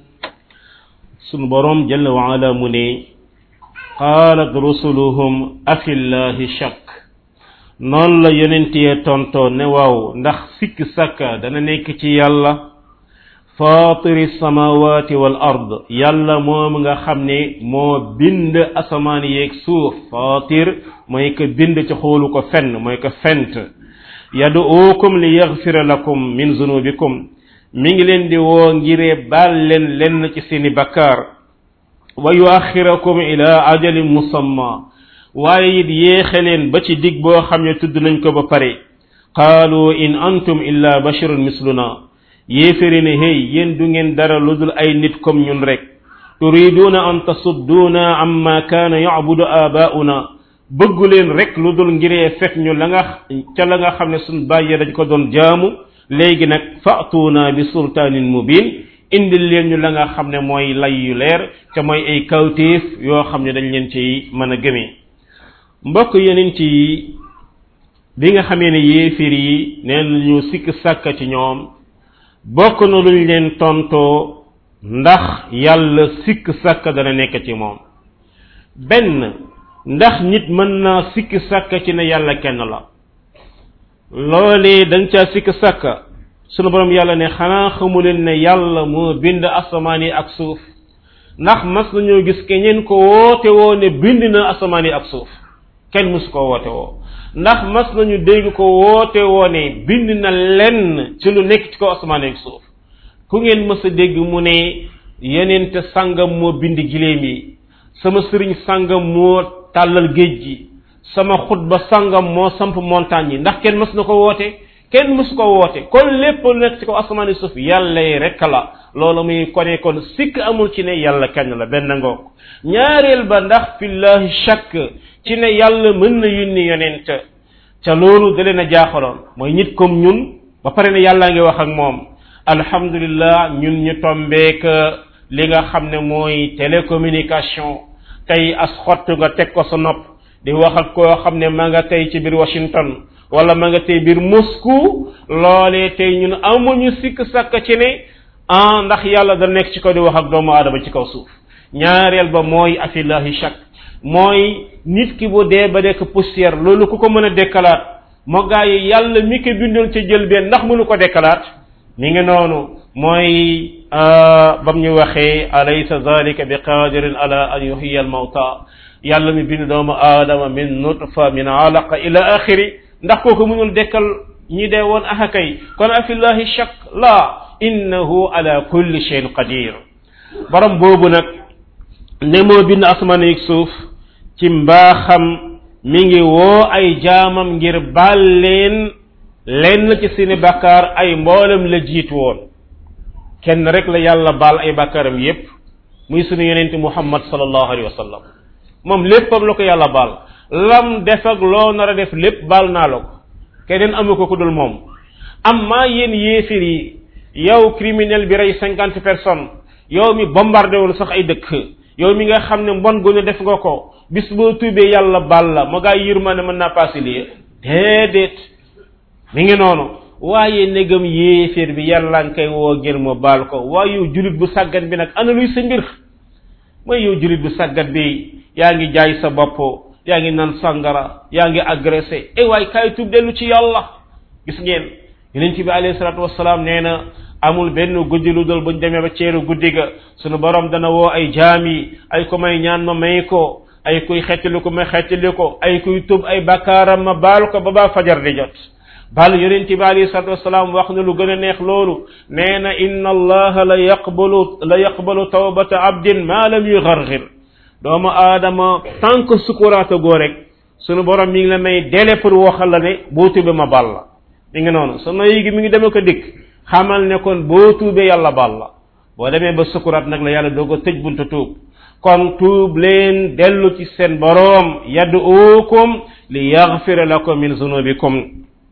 sunu borom jalla wa ala mu ne qaalat rusuluhum afillahi shakk noonu la yonent yee tontoo ne waaw ndax sikk sàkka dana nekk ci yàlla faatiri samawati wal ard yàlla moom nga xam ne moo bind asamaan yeeg suuf faatir mooy ko bind ci xoolu ko fenn mooy ko fent yaduukum li yaxfira lakum min zunubikum mi ngi leen di woo ngiree baal leen lenn ci seeni bakkaar wa yuaxirakum ila ajalin musamma waaye it yéexe leen ba ci dig boo xam ne tudd nañ ko ba pare qaalu in antum illa basharun misluna yéeféri ne hey yéen du ngeen dara lu dul ay nit comme ñun rek turiduuna an tasudduuna amma kaana yabudu aabauna bëggu leen rek lu dul ngiree fekk ñu la nga ca la nga xam ne suñ bàyyee dañ ko doon jaamu léegi nag fa'tuuna bi sultaanin mubin indil leen ñu la nga xam ne mooy lay yu leer te mooy ay kawtéef yoo xam ne dañ leen ci mën a gëmee mbokk yeneen ci bi nga xamee ne yéefir yi nee nañu sikk sàkka ci ñoom bokk na luñ leen tontoo ndax yàlla sikk sàkka dana nekk ci moom benn ndax nit mën naa sikk sàkka ci ne yàlla kenn la loolee da nga caa sikk sàkka sunu borom yàlla ne xanaa xamu leen ne yàlla moo bind asamaan yi ak suuf ndax mas nañoo gis keneen ko woote woo ne bind na asamaan yi ak suuf kenn mësu ko woote woo ndax mas nañu dégg ko woote woo ne bind na lenn ci lu nekk ci kaw asamaan yi ak suuf ku ngeen mës a dégg mu ne yenente sàngam moo bind giléem yi sama sëriñ sàngam moo tàllal géej gi sama xutba sàngam moo samp montagne yi ndax kenn mës na ko woote kenn mës ko woote kon lépp lu nekk ci kaw asamaan yi suuf yàlla yi rek la loolu muy kone kon sikk amul ci ne yàlla kenn la benn ngoog ñaareel ba ndax fillahi shakk ci ne yàlla mën na yónni yonent ca loolu da leen a jaaxaloon mooy nit comme ñun ba pare ne yàllaa ngi wax ak moom alhamdulillah ñun ñu tombeek li nga xam ne mooy télécommunication tey as xott nga teg ko sa nopp di wax ak koo xam ne ma nga tey ci biir Washington wala ma nga tey biir Moscou loolee tey ñun amuñu sikk sàkk ci ne ah ndax yàlla da nekk ci kaw di wax ak doomu aadama ci kaw suuf ñaareel ba mooy afillahi shak mooy nit ki bu dee ba nekk poussière loolu ku ko mën a dekkalaat moo gaa yi yàlla mi ko bindoon ca jël benn ndax mënu ko dekkalaat mi ngi noonu mooy bam ñu waxee alaysa zalika bi qadirin ala an yuhiya al mawta yàlla mi bind doomu aadama min nutfa min alaqa ila axiri ndax kooku mënul dekkal ñi dee woon ahakay kon afillahi shak la innahu ala kulli shayin qadir borom boobu nag ne moo bind asmaan ak suuf ci mbaaxam mi ngi woo ay jaamam ngir baal leen lenn ci seeni bakkaar ay mboolem la jiitu woon kenn rek la yàlla baal ay bakkaaram yépp muy sunu yonente muhammad sallallahu alayhi wa sallam moom léppam la ko yàlla baal lam def ak loo nar a def lépp baal naa la ko keneen amu ko ku dul moom amma yéen yéefir yi yow criminel bi rey cinquante personnes yow mi bombardé woon sax ay dëkk yow mi nga xam ne mbon gu ne def nga ko bis boo tuubee yàlla baal la ma gaa yërmande mën naa passé lii déedéet mi ngi noonu waaye negam yéeféer bi yàlla nga koy woo ngir mu baal ko waaye yow julit bu sàggat bi nag ana luy sa mbir mooy yow julit bu sàggat bi yaa ngi jaay sa bopp yaa ngi nan sangara yaa ngi agressé e waay kaay tuub dellu ci yàlla gis ngeen yonent bi alayhi salaatu wasalaam nee na amul benn guddi lu dul buñ demee ba ceeru guddi ga sunu borom dana woo ay jaam yi ay ko may ñaan ma may ko ay kuy xettali ko ma xettali ko ay kuy tub ay bakkaaram ma baal ko ba baa fajar di jot bal yonent bi alayhi salatu wasalaam wax na lu gën a neex loolu nee na inna allaha la yaqbalu la yaqbalu tawbata abdin ma lam yugargir doomu aadama tant que sukuraata goo rek sunu borom mi ngi la may délai pour waxal la ne boo tubee ma baal la mi ngi noonu sa noyi gi mi ngi demee ko dikk xamal ne kon boo tuubee yàlla baal la boo demee ba sukuraat nag la yàlla doog a tëj buntu tuub kon tuub leen dellu ci seen boroom yad'uukum li yaghfira lakum min zunubikum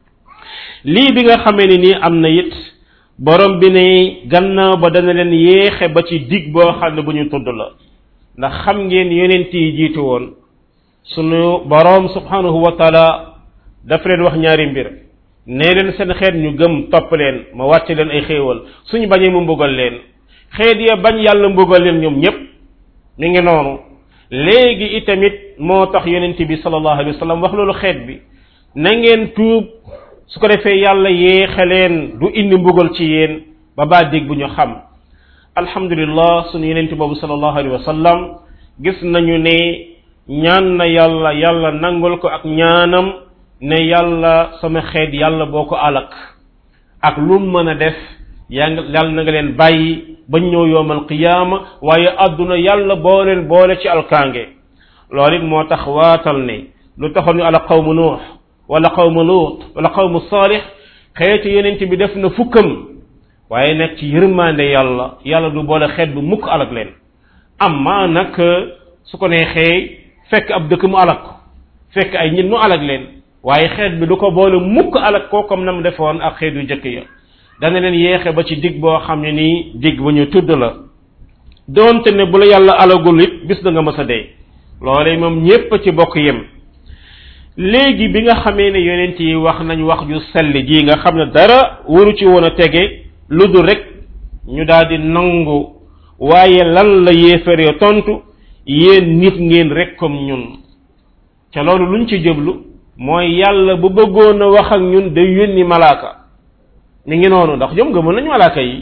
lii bi nga xamee ni nii am na it borom bi ne gannaaw ba dana leen yéexe ba ci dig boo xam ne bu ñu tudd la ndax xam ngeen yonent yi jiitu woon sunu borom subhanahu wa taala dafa leen wax ñaari mbir nee leen seen xeet ñu gëm topp leen ma wàcce leen ay xéewal suñu bañee mu mbugal leen xeet ya bañ yàlla mbugal leen ñoom ñépp mi ngi noonu léegi itamit moo tax yonent bi sallallahu alayhi wa sallam wax loolu xeet bi na ngeen tuub su ko defee yàlla yéexe leen du indi mbugal ci yéen ba baa dégg bu ñu xam alhamdulillah sunu yonent boobu sallallahu alayhi wa sallam gis nañu ne ñaan na yàlla yàlla nangul ko ak ñaanam ne yàlla sama xeet yàlla boo ko alak ak lu mën a def yaa ngi yàlla na nga leen bàyyi bañ ñëw yowmal qiyaama waaye àdduna yàlla boo leen boole ci alkaange loolu it moo tax waatal ne lu taxoon ñu ala qawmu nuux wala qawmu luut wala qawmu saalix xeeti yonent bi def na fukkam waaye nag ci yërmande yàlla yàlla du boole xeet bu mukk alak leen amma nag su ko neexee fekk ab dëkk mu alak ko fekk ay nit mu alak leen waaye xeet bi du ko boole mukk alak ko comme na mu defoon ak xeet yu jëkk ya dana leen yeexe ba ci dig boo xam ne nii dig bu ñu tudd la doonte ne bu la yàlla alagul it bis da nga mës a dee loolee moom ñépp ci bokk yem léegi bi nga xamee ne yonent yi wax nañ wax ju sell ji nga xam ne dara waru ci woon a tege lu dul rek ñu daal di nangu waaye lan la yéefaree tontu yéen nit ngeen rek comme ñun ca loolu luñ ci jëblu mooy yàlla bu bëggoon a wax ak ñun day yónni malaaka mi ngi noonu ndax ñoom gëmoon nañu malaaka yi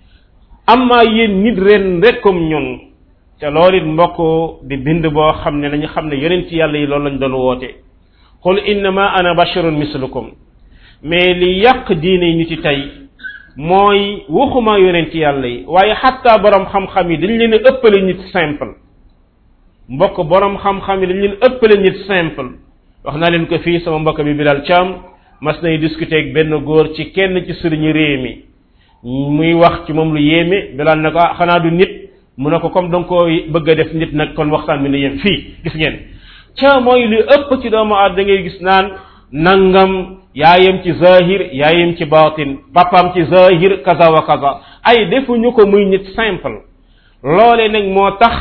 amma yéen nit ren rek comme ñun ca loolu it mbokk di bind boo xam ne nañu xam ne yonent yàlla yi loolu lañ doon woote qul innama ana basharun mislukum mais li yàq diine yi ñu ci tey mooy waxuma yonent yàlla yi waaye xatta borom xam-xam yi dañ leen a ëppale nit simple mbokk borom xam-xam yi dañ leen ëppale nit simple wax naa leen ko fii sama mbokk bi Bilal Thiam mas nay discuter ak benn góor ci kenn ci sëriñu réew mi muy wax ci moom lu yéeme Bilal ne ko ah xanaa du nit mu ne ko comme da nga koo bëgg a def nit nag kon waxtaan bi na yem fii gis ngeen ca mooy li ëpp ci doomu aad da ngay gis naan nangam yaayam ci zahir yaayam ci batin papaam ci zahir kaza wa kaza ay defuñu ko muy nit simple loole nag moo tax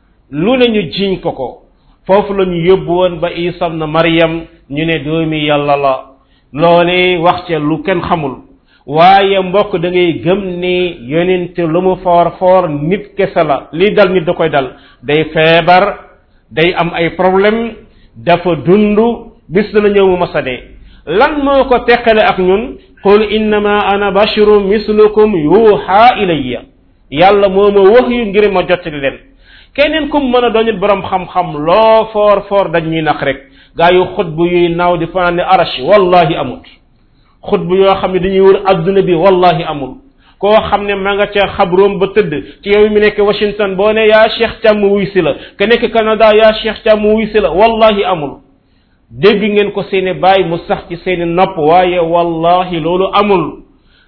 lu ne ñu jiñ ko ko foofu la ñu yóbbu woon ba isam na maryam ñu ne doomi yàlla la loole wax ca lu kenn xamul waaye mbokk da ngay gëm ne yonent lu mu foor foor nit kese la lii dal nit da koy dal day feebar day am ay problème dafa dund bis dana ñëw mu masa dee lan moo ko teqale ak ñun qul innama ana basharun mislukum yuuxa ilayya yàlla moo ma wax yu ngir ma jottali leen keneen kum mën a doonit borom xam-xam loo foor foor dañ ñuy nax rek gaa yu xutbu yuy naaw di fanaan ne arash wallahi amut xutbu yoo xam ne dañuy wër adduna bi wallahi amul koo xam ne ma nga ca xabroom ba tëdd ci yow mi nekk Washington boo ne yaa Cheikh Thiam mu wuy si la ka nekk Canada yaa Cheikh Thiam mu wuy si la wallahi amul dégg ngeen ko seeni baay mu sax ci seeni nopp waaye wallahi loolu amul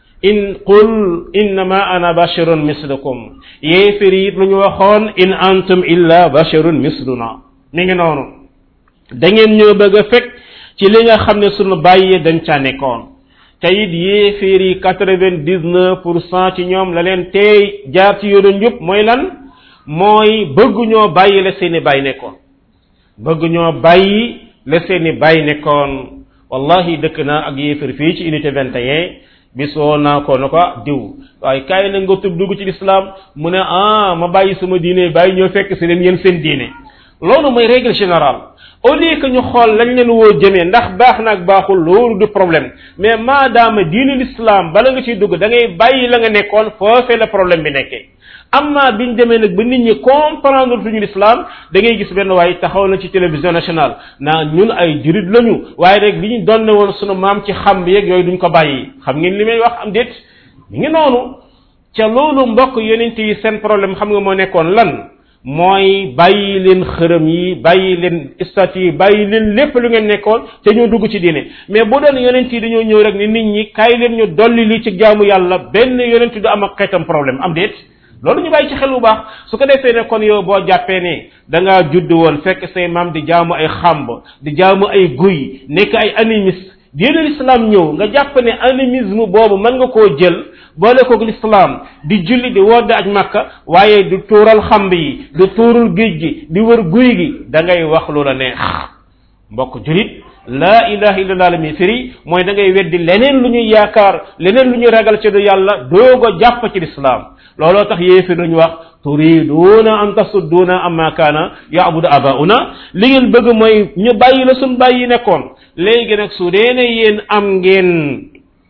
in qul innama ana basharun mislukum yéefér it lu ñu waxoon in antum illa basharun misluna mi ngi noonu da ngeen ñoo bëgg a fekk ci li nga xam ne sunu bàyyi dañ ca nekkoon te it yéeféer yi quatre-vingt-dix-neuf pour cent ci ñoom la leen tey jaar ci yoonu njub mooy lan mooy bëgguñoo bàyyi la seeni bàyyi nekkoon bëgguñoo bàyyi la seeni bàyyi nekkoon wallahi dëkk naa ak yéeféer fii ci unité 21 bis woo naa ko na ko diw waaye kaay na nga tub dugg ci lislaam mu ne ah ma bàyyi sama diine bàyyi ñoo fekk si leen yéen seen diine loolu mooy règle générale au lieu que ñu xool lañ leen woo jëmee ndax baax na ak baaxul loolu du problème mais maadaama diine l'islam bala nga ciy dugg da ngay bàyyi la nga nekkoon foofee la problème bi nekkee amma biñ demee nag ba nit ñi comprendre tuñu l'islam da ngay gis benn waaye taxaw na ci télévision nationale naa ñun ay jurit lañu waaye rek li ñu donne woon sunu maam ci xam bi yeeg yooyu duñ ko bàyyi xam ngeen li may wax am déet mi ngi noonu ca loolu mbokk yonent yi seen problème xam nga moo nekkoon lan mooy bàyyi leen xërëm yi bàyyi leen statut yi bàyyi leen lépp lu ngeen nekkoon te ñoo dugg ci diine mais bu doon yonent yi dañoo ñëw rek ni nit ñi kaay leen ñu dolli li ci jaamu yàlla benn yonent du am ak xeetam problème am déet loolu ñu bàyyi ci xel bu baax su ko defee ne kon yow boo jàppee ne da ngaa judd woon fekk say maam di jaamu ay xàmb di jaamu ay guy nekk ay animiste diine l'islam ñëw nga jàpp ne animisme boobu mën nga koo jël boole koog l'islam di julli di wodd aj makka waaye du tuural xamb yi du tuurul géej gi di wër guy gi da ngay wax lu la neex mbokk julit laa ilaha illallah la mi firi mooy da ngay weddi leneen lu ñuy yaakaar leneen lu ñuy ragal ci du yàlla doogo jàpp ci l'islam looloo tax yéefir nañu wax turiduuna an tasudduuna amma kaana yaabudu abauna li ngeen bëgg mooy ñu bàyyi la suñ bàyyi nekkoon léegi nag su dee ne yéen am ngeen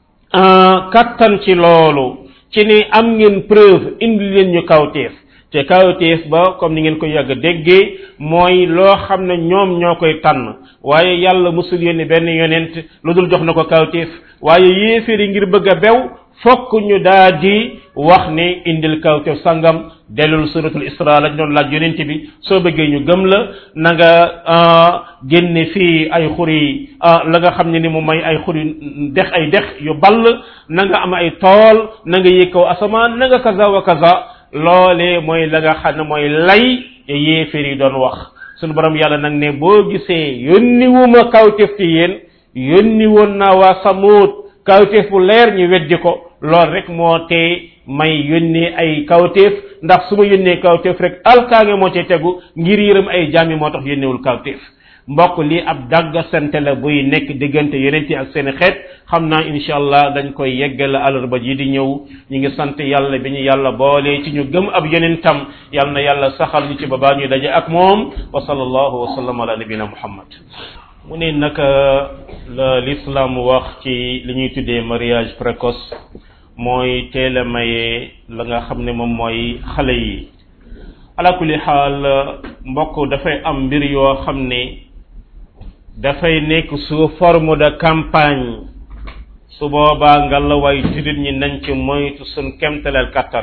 kattan ci loolu ci ni am ngeen preuve indi leen ñu kawteef te kawteef ba comme ni ngeen ko yàgg déggee mooy loo xam ne ñoom ñoo koy tànn waaye yàlla musul yónni benn yonent lu dul jox na ko kawteef waaye yéeféeri ngir bëgg a bew fokk ñu daa di wax ne indil kawteef sangam dellul suratul isra lañ doon laaj yonent bi soo bëggee ñu gëm la na nga génne fii ay xuri la nga xam ne ni mu may ay xuri dex ay dex yu ball na nga am ay tool na nga yëg kaw asamaan na nga kaza wa kaza loolee mooy la nga xam ne mooy lay yéeféer yi doon wax sunu borom yàlla nag ne boo gisee yónni wuma kawteef ci yéen yónni woon naa waa samuut kawteef bu leer ñu weddi ko lool rek moo tee may yónnee ay kawteef ndax su ma yónnee kawteef rek alkaange moo cay tegu ngir yërëm ay jaam yi moo tax yónneewul kawteef mbokk lii ab dagga sante la buy nekk diggante yonent yi ak seen xeet xam naa incha allah dañ koy yeggal alarba ji di ñëw ñu ngi sant yàlla bi ñu yàlla boole ci ñu gëm ab yonentam yàlla na yàlla saxal ñu ci babaa ñuy daje ak moom wa sallallahu wa sallam ala nabina muhammad mu ne naka la l'islam wax ci li ñuy tuddee mariage précoce mooy teel a maye la nga xam ne moom mooy xale yi ala kulli xaal mbokk dafay am mbir yoo xam ne dafay nekk sous forme de campagne su boobaa nga la way jullit ñi nañ ci moytu suñ kemtaleel kattan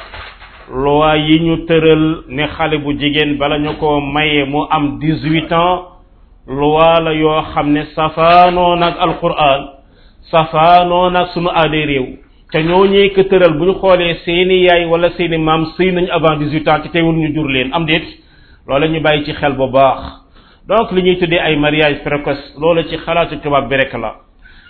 loi yi ñu tëral ne xale bu jigéen bala ñu ko maye mu am dix-huit ans loi la yoo xam ne safaanoo nag alquran safaanoo nag sunu aaday réew te ñoo ñee ko tëral bu ñu xoolee seeni yaay wala seeni maam sëy nañu avant dix-huit ans ci teewul ñu jur leen am déet loola ñu bàyyi ci xel bu baax donc li ñuy tuddee ay mariage précoce loolu ci xalaatu tubaab bi rek la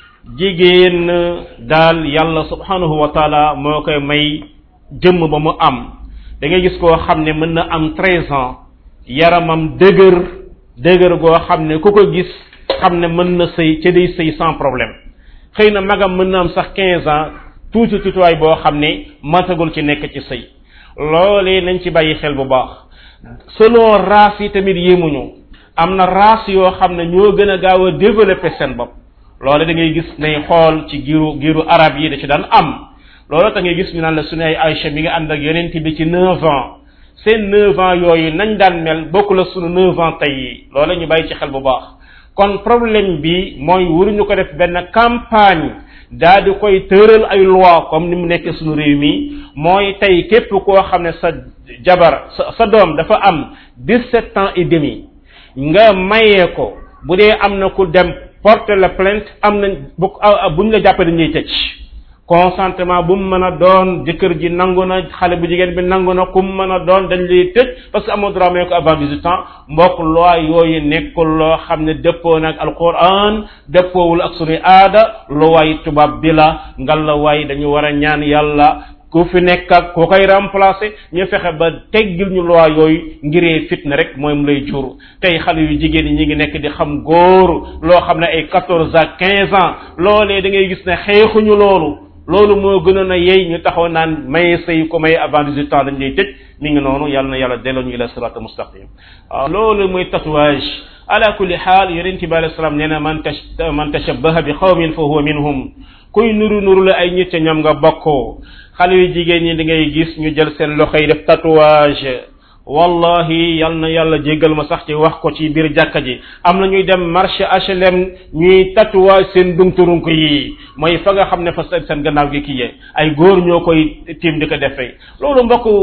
jigéen daal yàlla subhanahu wa taala moo koy may jëmm ba mu am da ngay gis koo xam ne mën na am treize ans yaramam dëgër dëgër goo xam ne ku ko gis xam ne mën na sëy ca day sëy sans problème xëy na magam mën na am sax quinze ans tuuti tuutiwaay boo xam ne matagul ci nekk ci sëy loolee nañ ci bàyyi xel bu baax selon race yi tamit yéemuñu am na race yoo xam ne ñoo gën a gaaw a développer seen bopp loole da ngay gis ne xool ci giiru giiru arab yi da ci daan am loolu tax ngay gis ñu naan la suñu ay Aïcha mi nga ànd ak yonent bi ci neuf ans seen neuf ans yooyu nañ daan mel bokku la suñu neuf ans tey yi loolu ñu bàyyi ci xel bu baax kon problème bi mooy waruñu ko def benn campagne daa di koy tëral ay loi comme ni mu nekk suñu réew mi mooy tey képp koo xam ne sa jabar sa sa doom dafa am dix-sept ans et demi nga mayee ko bu dee am na ku dem porter la plainte am nañ bu buñ la jàppee dañuy tëj consentement bu mu mën a doon jëkkër ji nangu na xale bu jigéen bi nangu na ku mu mën a doon dañ lay tëj parce que amoo droit may ko avant 18 ans mbokk loi yooyu nekkul loo xam ne dëppoo nag alquran dëppoowul ak suñuy aada loi tubaab bi la ngal la waay dañu war a ñaan yàlla ku fi nekk ak ku koy remplacer ñu fexe ba teggil ñu loi yooyu ngiree fitna rek mooy mu lay jur tey xale yu jigéen ñi ñi ngi nekk di xam góor loo xam ne ay quatorze à quinze ans loolee da ngay gis ne xeexuñu loolu loolu moo gënoon a yey ñu taxaw naan maye sëy ko maye avant 18 ans dañ lay tëj mi ngi noonu yàlla na yàlla delloo ñu ila sirata mustaqim waaw loolu mooy tatouage ala kulli xaal yonente bi alayhi salaam nee na man tash man tashabbaha bi xawmin fa huwa minhum kuy nuru nuru la ay nit ñoom nga bokkoo xale yu jigéen ñi da ngay gis ñu jël seen loxo yi def tatouage wallahi yal na yàlla jéggal ma sax ci wax ko ci biir jàkka ji am na ñuy dem marché HLM ñuy tatouage seen dumturunk yi mooy fa nga xam ne fa seen seen gannaaw gi kii yee ay góor ñoo koy tiim di ko defee loolu mbokk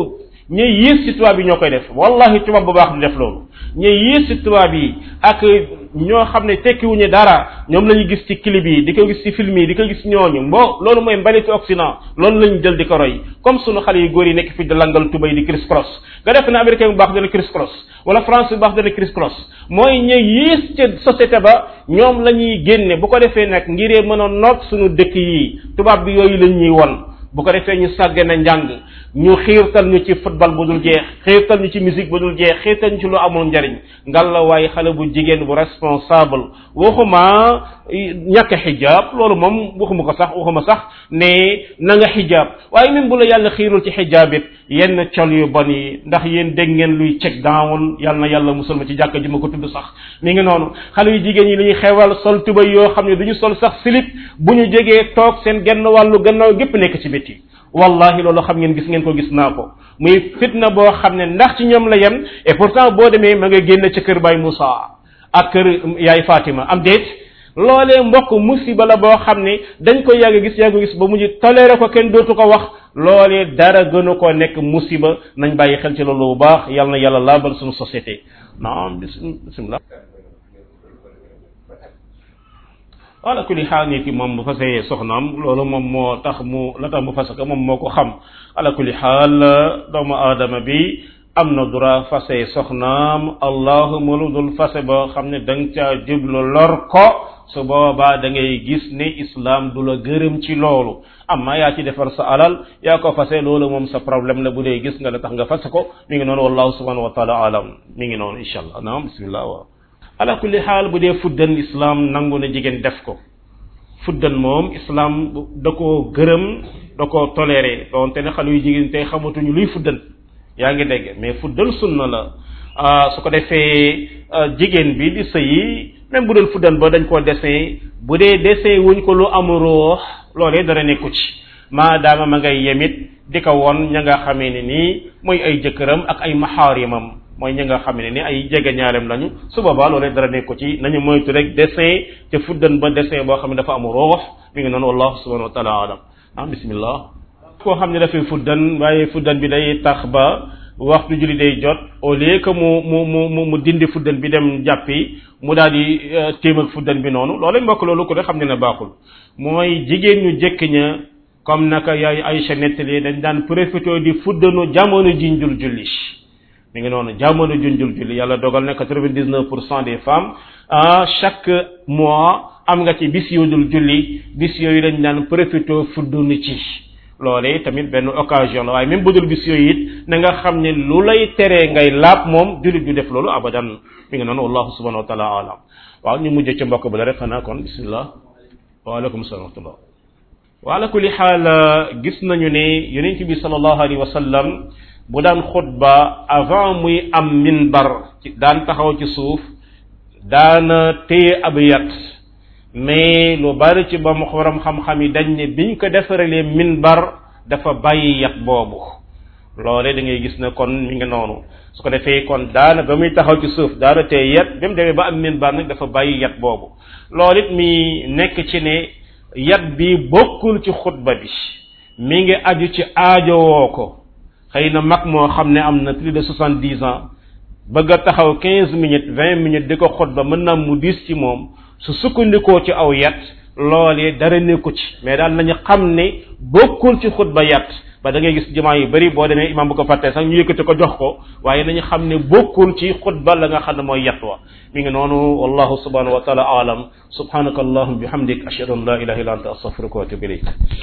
ñuy yées ci tubaab yi ñoo koy def wallahi tubaab bu baax du def loolu ñuy yées ci tubaab yi ak ñoo xam ne tekkiwuñu dara ñoom la ñu gis ci clip yi di ko gis ci film yi di ko gis ñooñu mbo loolu mooy mbalitu Occident loolu la ñu jël di ko roy comme sunu xale yu góor yi nekk fi di langal tubay di criss cross nga def ne américain bu baax dana criss cross wala France bu baax dana criss cross mooy ñuy yées ca société ba ñoom la ñuy génne bu ko defee nag ngiree mën a noot suñu dëkk yi tubaab bi yooyu lañ ñuy won bu ko defee ñu sàggane njàng ñu xiirtal ñu ci football bu dul jeex xiirtal ñu ci musique bu dul jeex xiirtal ñu ci lu amul njariñ ngal la waaye xale bu jigéen bu responsable waxuma ñàkk xijaab loolu moom waxuma ko sax waxuma sax ne na nga xijaab waaye même bu la yàlla xiirul ci xijaab it yenn col yu bon yi ndax yéen dégg ngeen luy check down yàlla na yàlla musal ma ci jàkk ji ma ko tudd sax mi ngi noonu xale yu jigéen yi li ñuy xewal sol tubay yoo xam ne du ñu sol sax silip bu ñu jegee toog seen genn wàllu gannaaw gépp nekk ci biti wallahi loolu xam ngeen gis ngeen ko gis naa ko muy fitna boo xam ne ndax ci ñoom la yem et pourtant boo demee ma nga génn ca kër Baay Moussa ak kër yaay Fatima am déet loolee mbokk musiba la boo xam ne dañ ko yàgg gis yàgg gis ba mujj toléré ko kenn dootu ko wax loolee dara gënu ko nekk musiba nañ bàyyi xel ci loolu bu baax yal na yàlla laabal suñu société naam bismillah wala kulli xaal nit ki moom bu fasee soxnaam loolu moom moo tax mu la tax mu fase ko moom moo ko xam ala kulli xaal doomu aadama bi am na droit fase soxnaam allahuma lu dul fase boo xam ne da nga caa jublu lor ko su boobaa da ngay gis ne islam du la gërëm ci loolu amma yaa ci defar sa alal yaa ko fase loolu moom sa problème la bu dee gis nga la tax nga fase ko mi ngi noonu wallahu subhanahu wa taala alam mi ngi noonu insha allah naam bismillah waaw ala kulli xaal bu dee fuddan islam nangu na jigéen def ko fuddan moom islam da koo gërëm da koo toléré donte ne xale yu jigéen tey xamatuñu luy fuddan yaa ngi dégg mais fuddan sunna la su ko defee jigéen bi di sëyi même bu doon fuddan ba dañ koo dessin bu dee dessin wuñ ko lu am ruux loolee dara nekku ci maadaama ma ngay yemit di ko won ña nga xamee ne nii mooy ay jëkkëram ak ay maxaarimam mooy ñi nga xam ne ni ay jege ñaarem lañu su boobaa loolee dara nekk ko ci nañu moytu rek dessin te fuddan ba dessin boo xam ne dafa am ruux mi ngi noonu wallahu subhanahu wa taala alam ah bismillah koo xam ne dafay fuddan waaye fuddan bi day tax ba waxtu julli day jot au lieu que mu mu mu mu dindi fuddan bi dem jàppi mu daal di téem ak fuddan bi noonu loolu mbokk loolu ko de xam ne ne baaxul mooy jigéen ñu jëkk ña comme naka yaay Aïcha nettali dañ daan profité di fuddanu jamono jiñ jul julli mi ngi noonu jamono junjul julli yàlla dogal ne quatre-vingt-dix-neuf pour cent des femmes à chaque mois am nga ci bis yu dul julli bis yooyu dañ daan profité fuddunu ci loolee tamit benn occasion la waaye même bu dul bis yooyu it na nga xam ne lu lay teree ngay laab moom jullit du def loolu abadan mi ngi noonu wallahu subhanahu wa taala alam waaw ñu mujjee ci mbokk ba la rek xanaa kon bismillah waaleykum salaam wa rahmatullah wa ala kulli xaal gis nañu ne yonent bi sallallahu alayhi wa sallam bu daan xutba avant muy am minbar daan taxaw ci suuf daana téye ab yat mais lu bari ci ba mu xorom xam-xam yi dañ ne biñ ko defaralee minbar dafa bàyyi yat boobu loole da ngay gis ne kon mi ngi noonu su ko defee kon daana ba muy taxaw ci suuf daana téye yat ba mu demee ba am minbar nag dafa bàyyi yat boobu loolu it mi nekk ci ne yat bi bokkul ci xutba bi mi ngi aju ci aajowoo ko xëy na mag moo xam ne am na plus de soixante dix ans bëgg a taxaw quinze minutes vingt minutes di ko xutba mën naa mu diis ci moom su sukkandikoo ci aw yat loolee dara nekku ci mais daal nañu xam ne bokkul ci xutba yat ba da ngay gis jumaa yu bari boo demee imam bu ko fàttee sax ñu yëkkati ko jox ko waaye nañu xam ne bokkul ci xutba la nga xam ne mooy yat wa mi ngi noonu wallahu subhanahu wa taala alam subhanaka allahumma bihamdik ashhadu an la ilaha illa anta astaghfiruka wa atubu ilayk